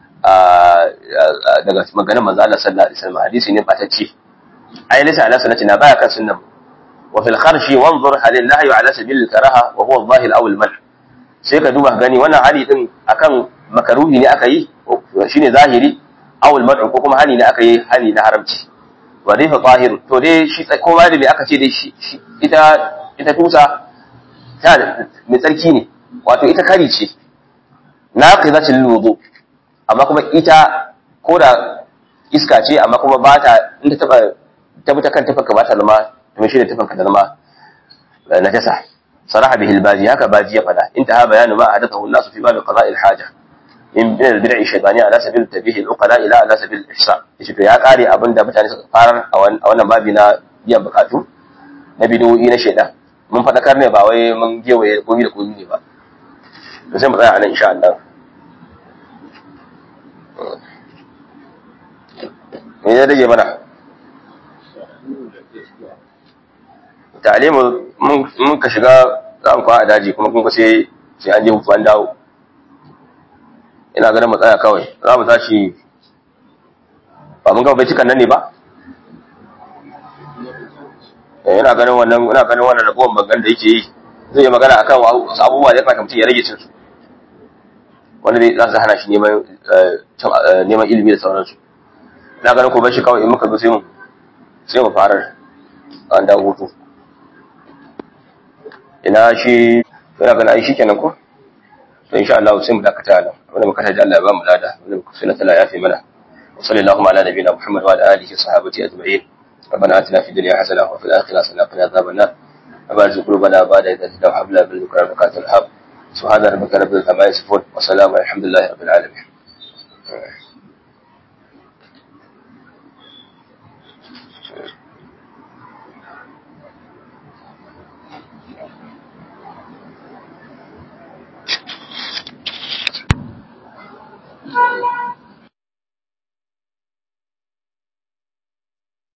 Speaker 1: daga maganar manzo Allah sallallahu alaihi wasallam hadisi ne batacce ai laysa ala sunnatina baya kan sunnan wa fil kharshi wanzur hal nahyu ala sabil karaha wa huwa adh-dhahir aw al-man sai ka duba gani wannan hali din akan makaruhi ne aka yi shine zahiri aw al-man ko kuma hali ne aka yi hali na haramci wa dai fa zahir to dai shi ko ma da me aka ce dai shi ita ita tusa ta mai tsarki ne wato ita kari ce naqizatul wudu amma kuma ita ko da iska ce amma kuma ba ta in ta taba ta bi ta kan tafanka ba ta zama ta mishi da tafanka ta zama najasa saraha bihi albaji haka baji ya fada intaha bayanu ma hadathahu an-nas fi bab qada'i al-haja in bin al-bid'i shaytani ala sabil tabih al-uqala ila ala sabil al-ihsan yace to ya kare abin da mutane suka fara a wannan babi na biyan bukatu na bid'o'i na shaytan mun fadakar ne ba wai mun gewaye komi da komi ne ba to sai mu tsaya anan insha Allah me ya rage mana ta'alimu mun ka shiga za mu a daji kuma kun sai sai an je hutu an dawo ina ganin matsaya kawai za mu tashi ba mun gaba bai cikan nan ne ba ina ganin wannan ina ganin wannan ragowar bangan da yake yi zai yi magana akan wasu abubuwa da ya kamata mutum ya rage cin su wanda zai za su hana shi neman neman ilimi da sauransu na ganin ko bashi kawai in muka zo sai mu sai mu fara an da hutu ina shi ina ganin ai shikenan ko to insha Allah sai mu dakata nan wanda muka taji Allah ya ba mu lada wanda muka sunna tala yafi mana wa sallallahu ala nabiyina muhammad wa ala alihi sahabati ajma'in ربنا اتنا في الدنيا حسنه وفي الاخره حسنه وقنا عذاب النار وبارك قلوبنا بعد اذا هدينا وهب لنا من لدنك رحمه الحب سبحان ربك رب العزه عما يصفون وسلام الحمد لله رب العالمين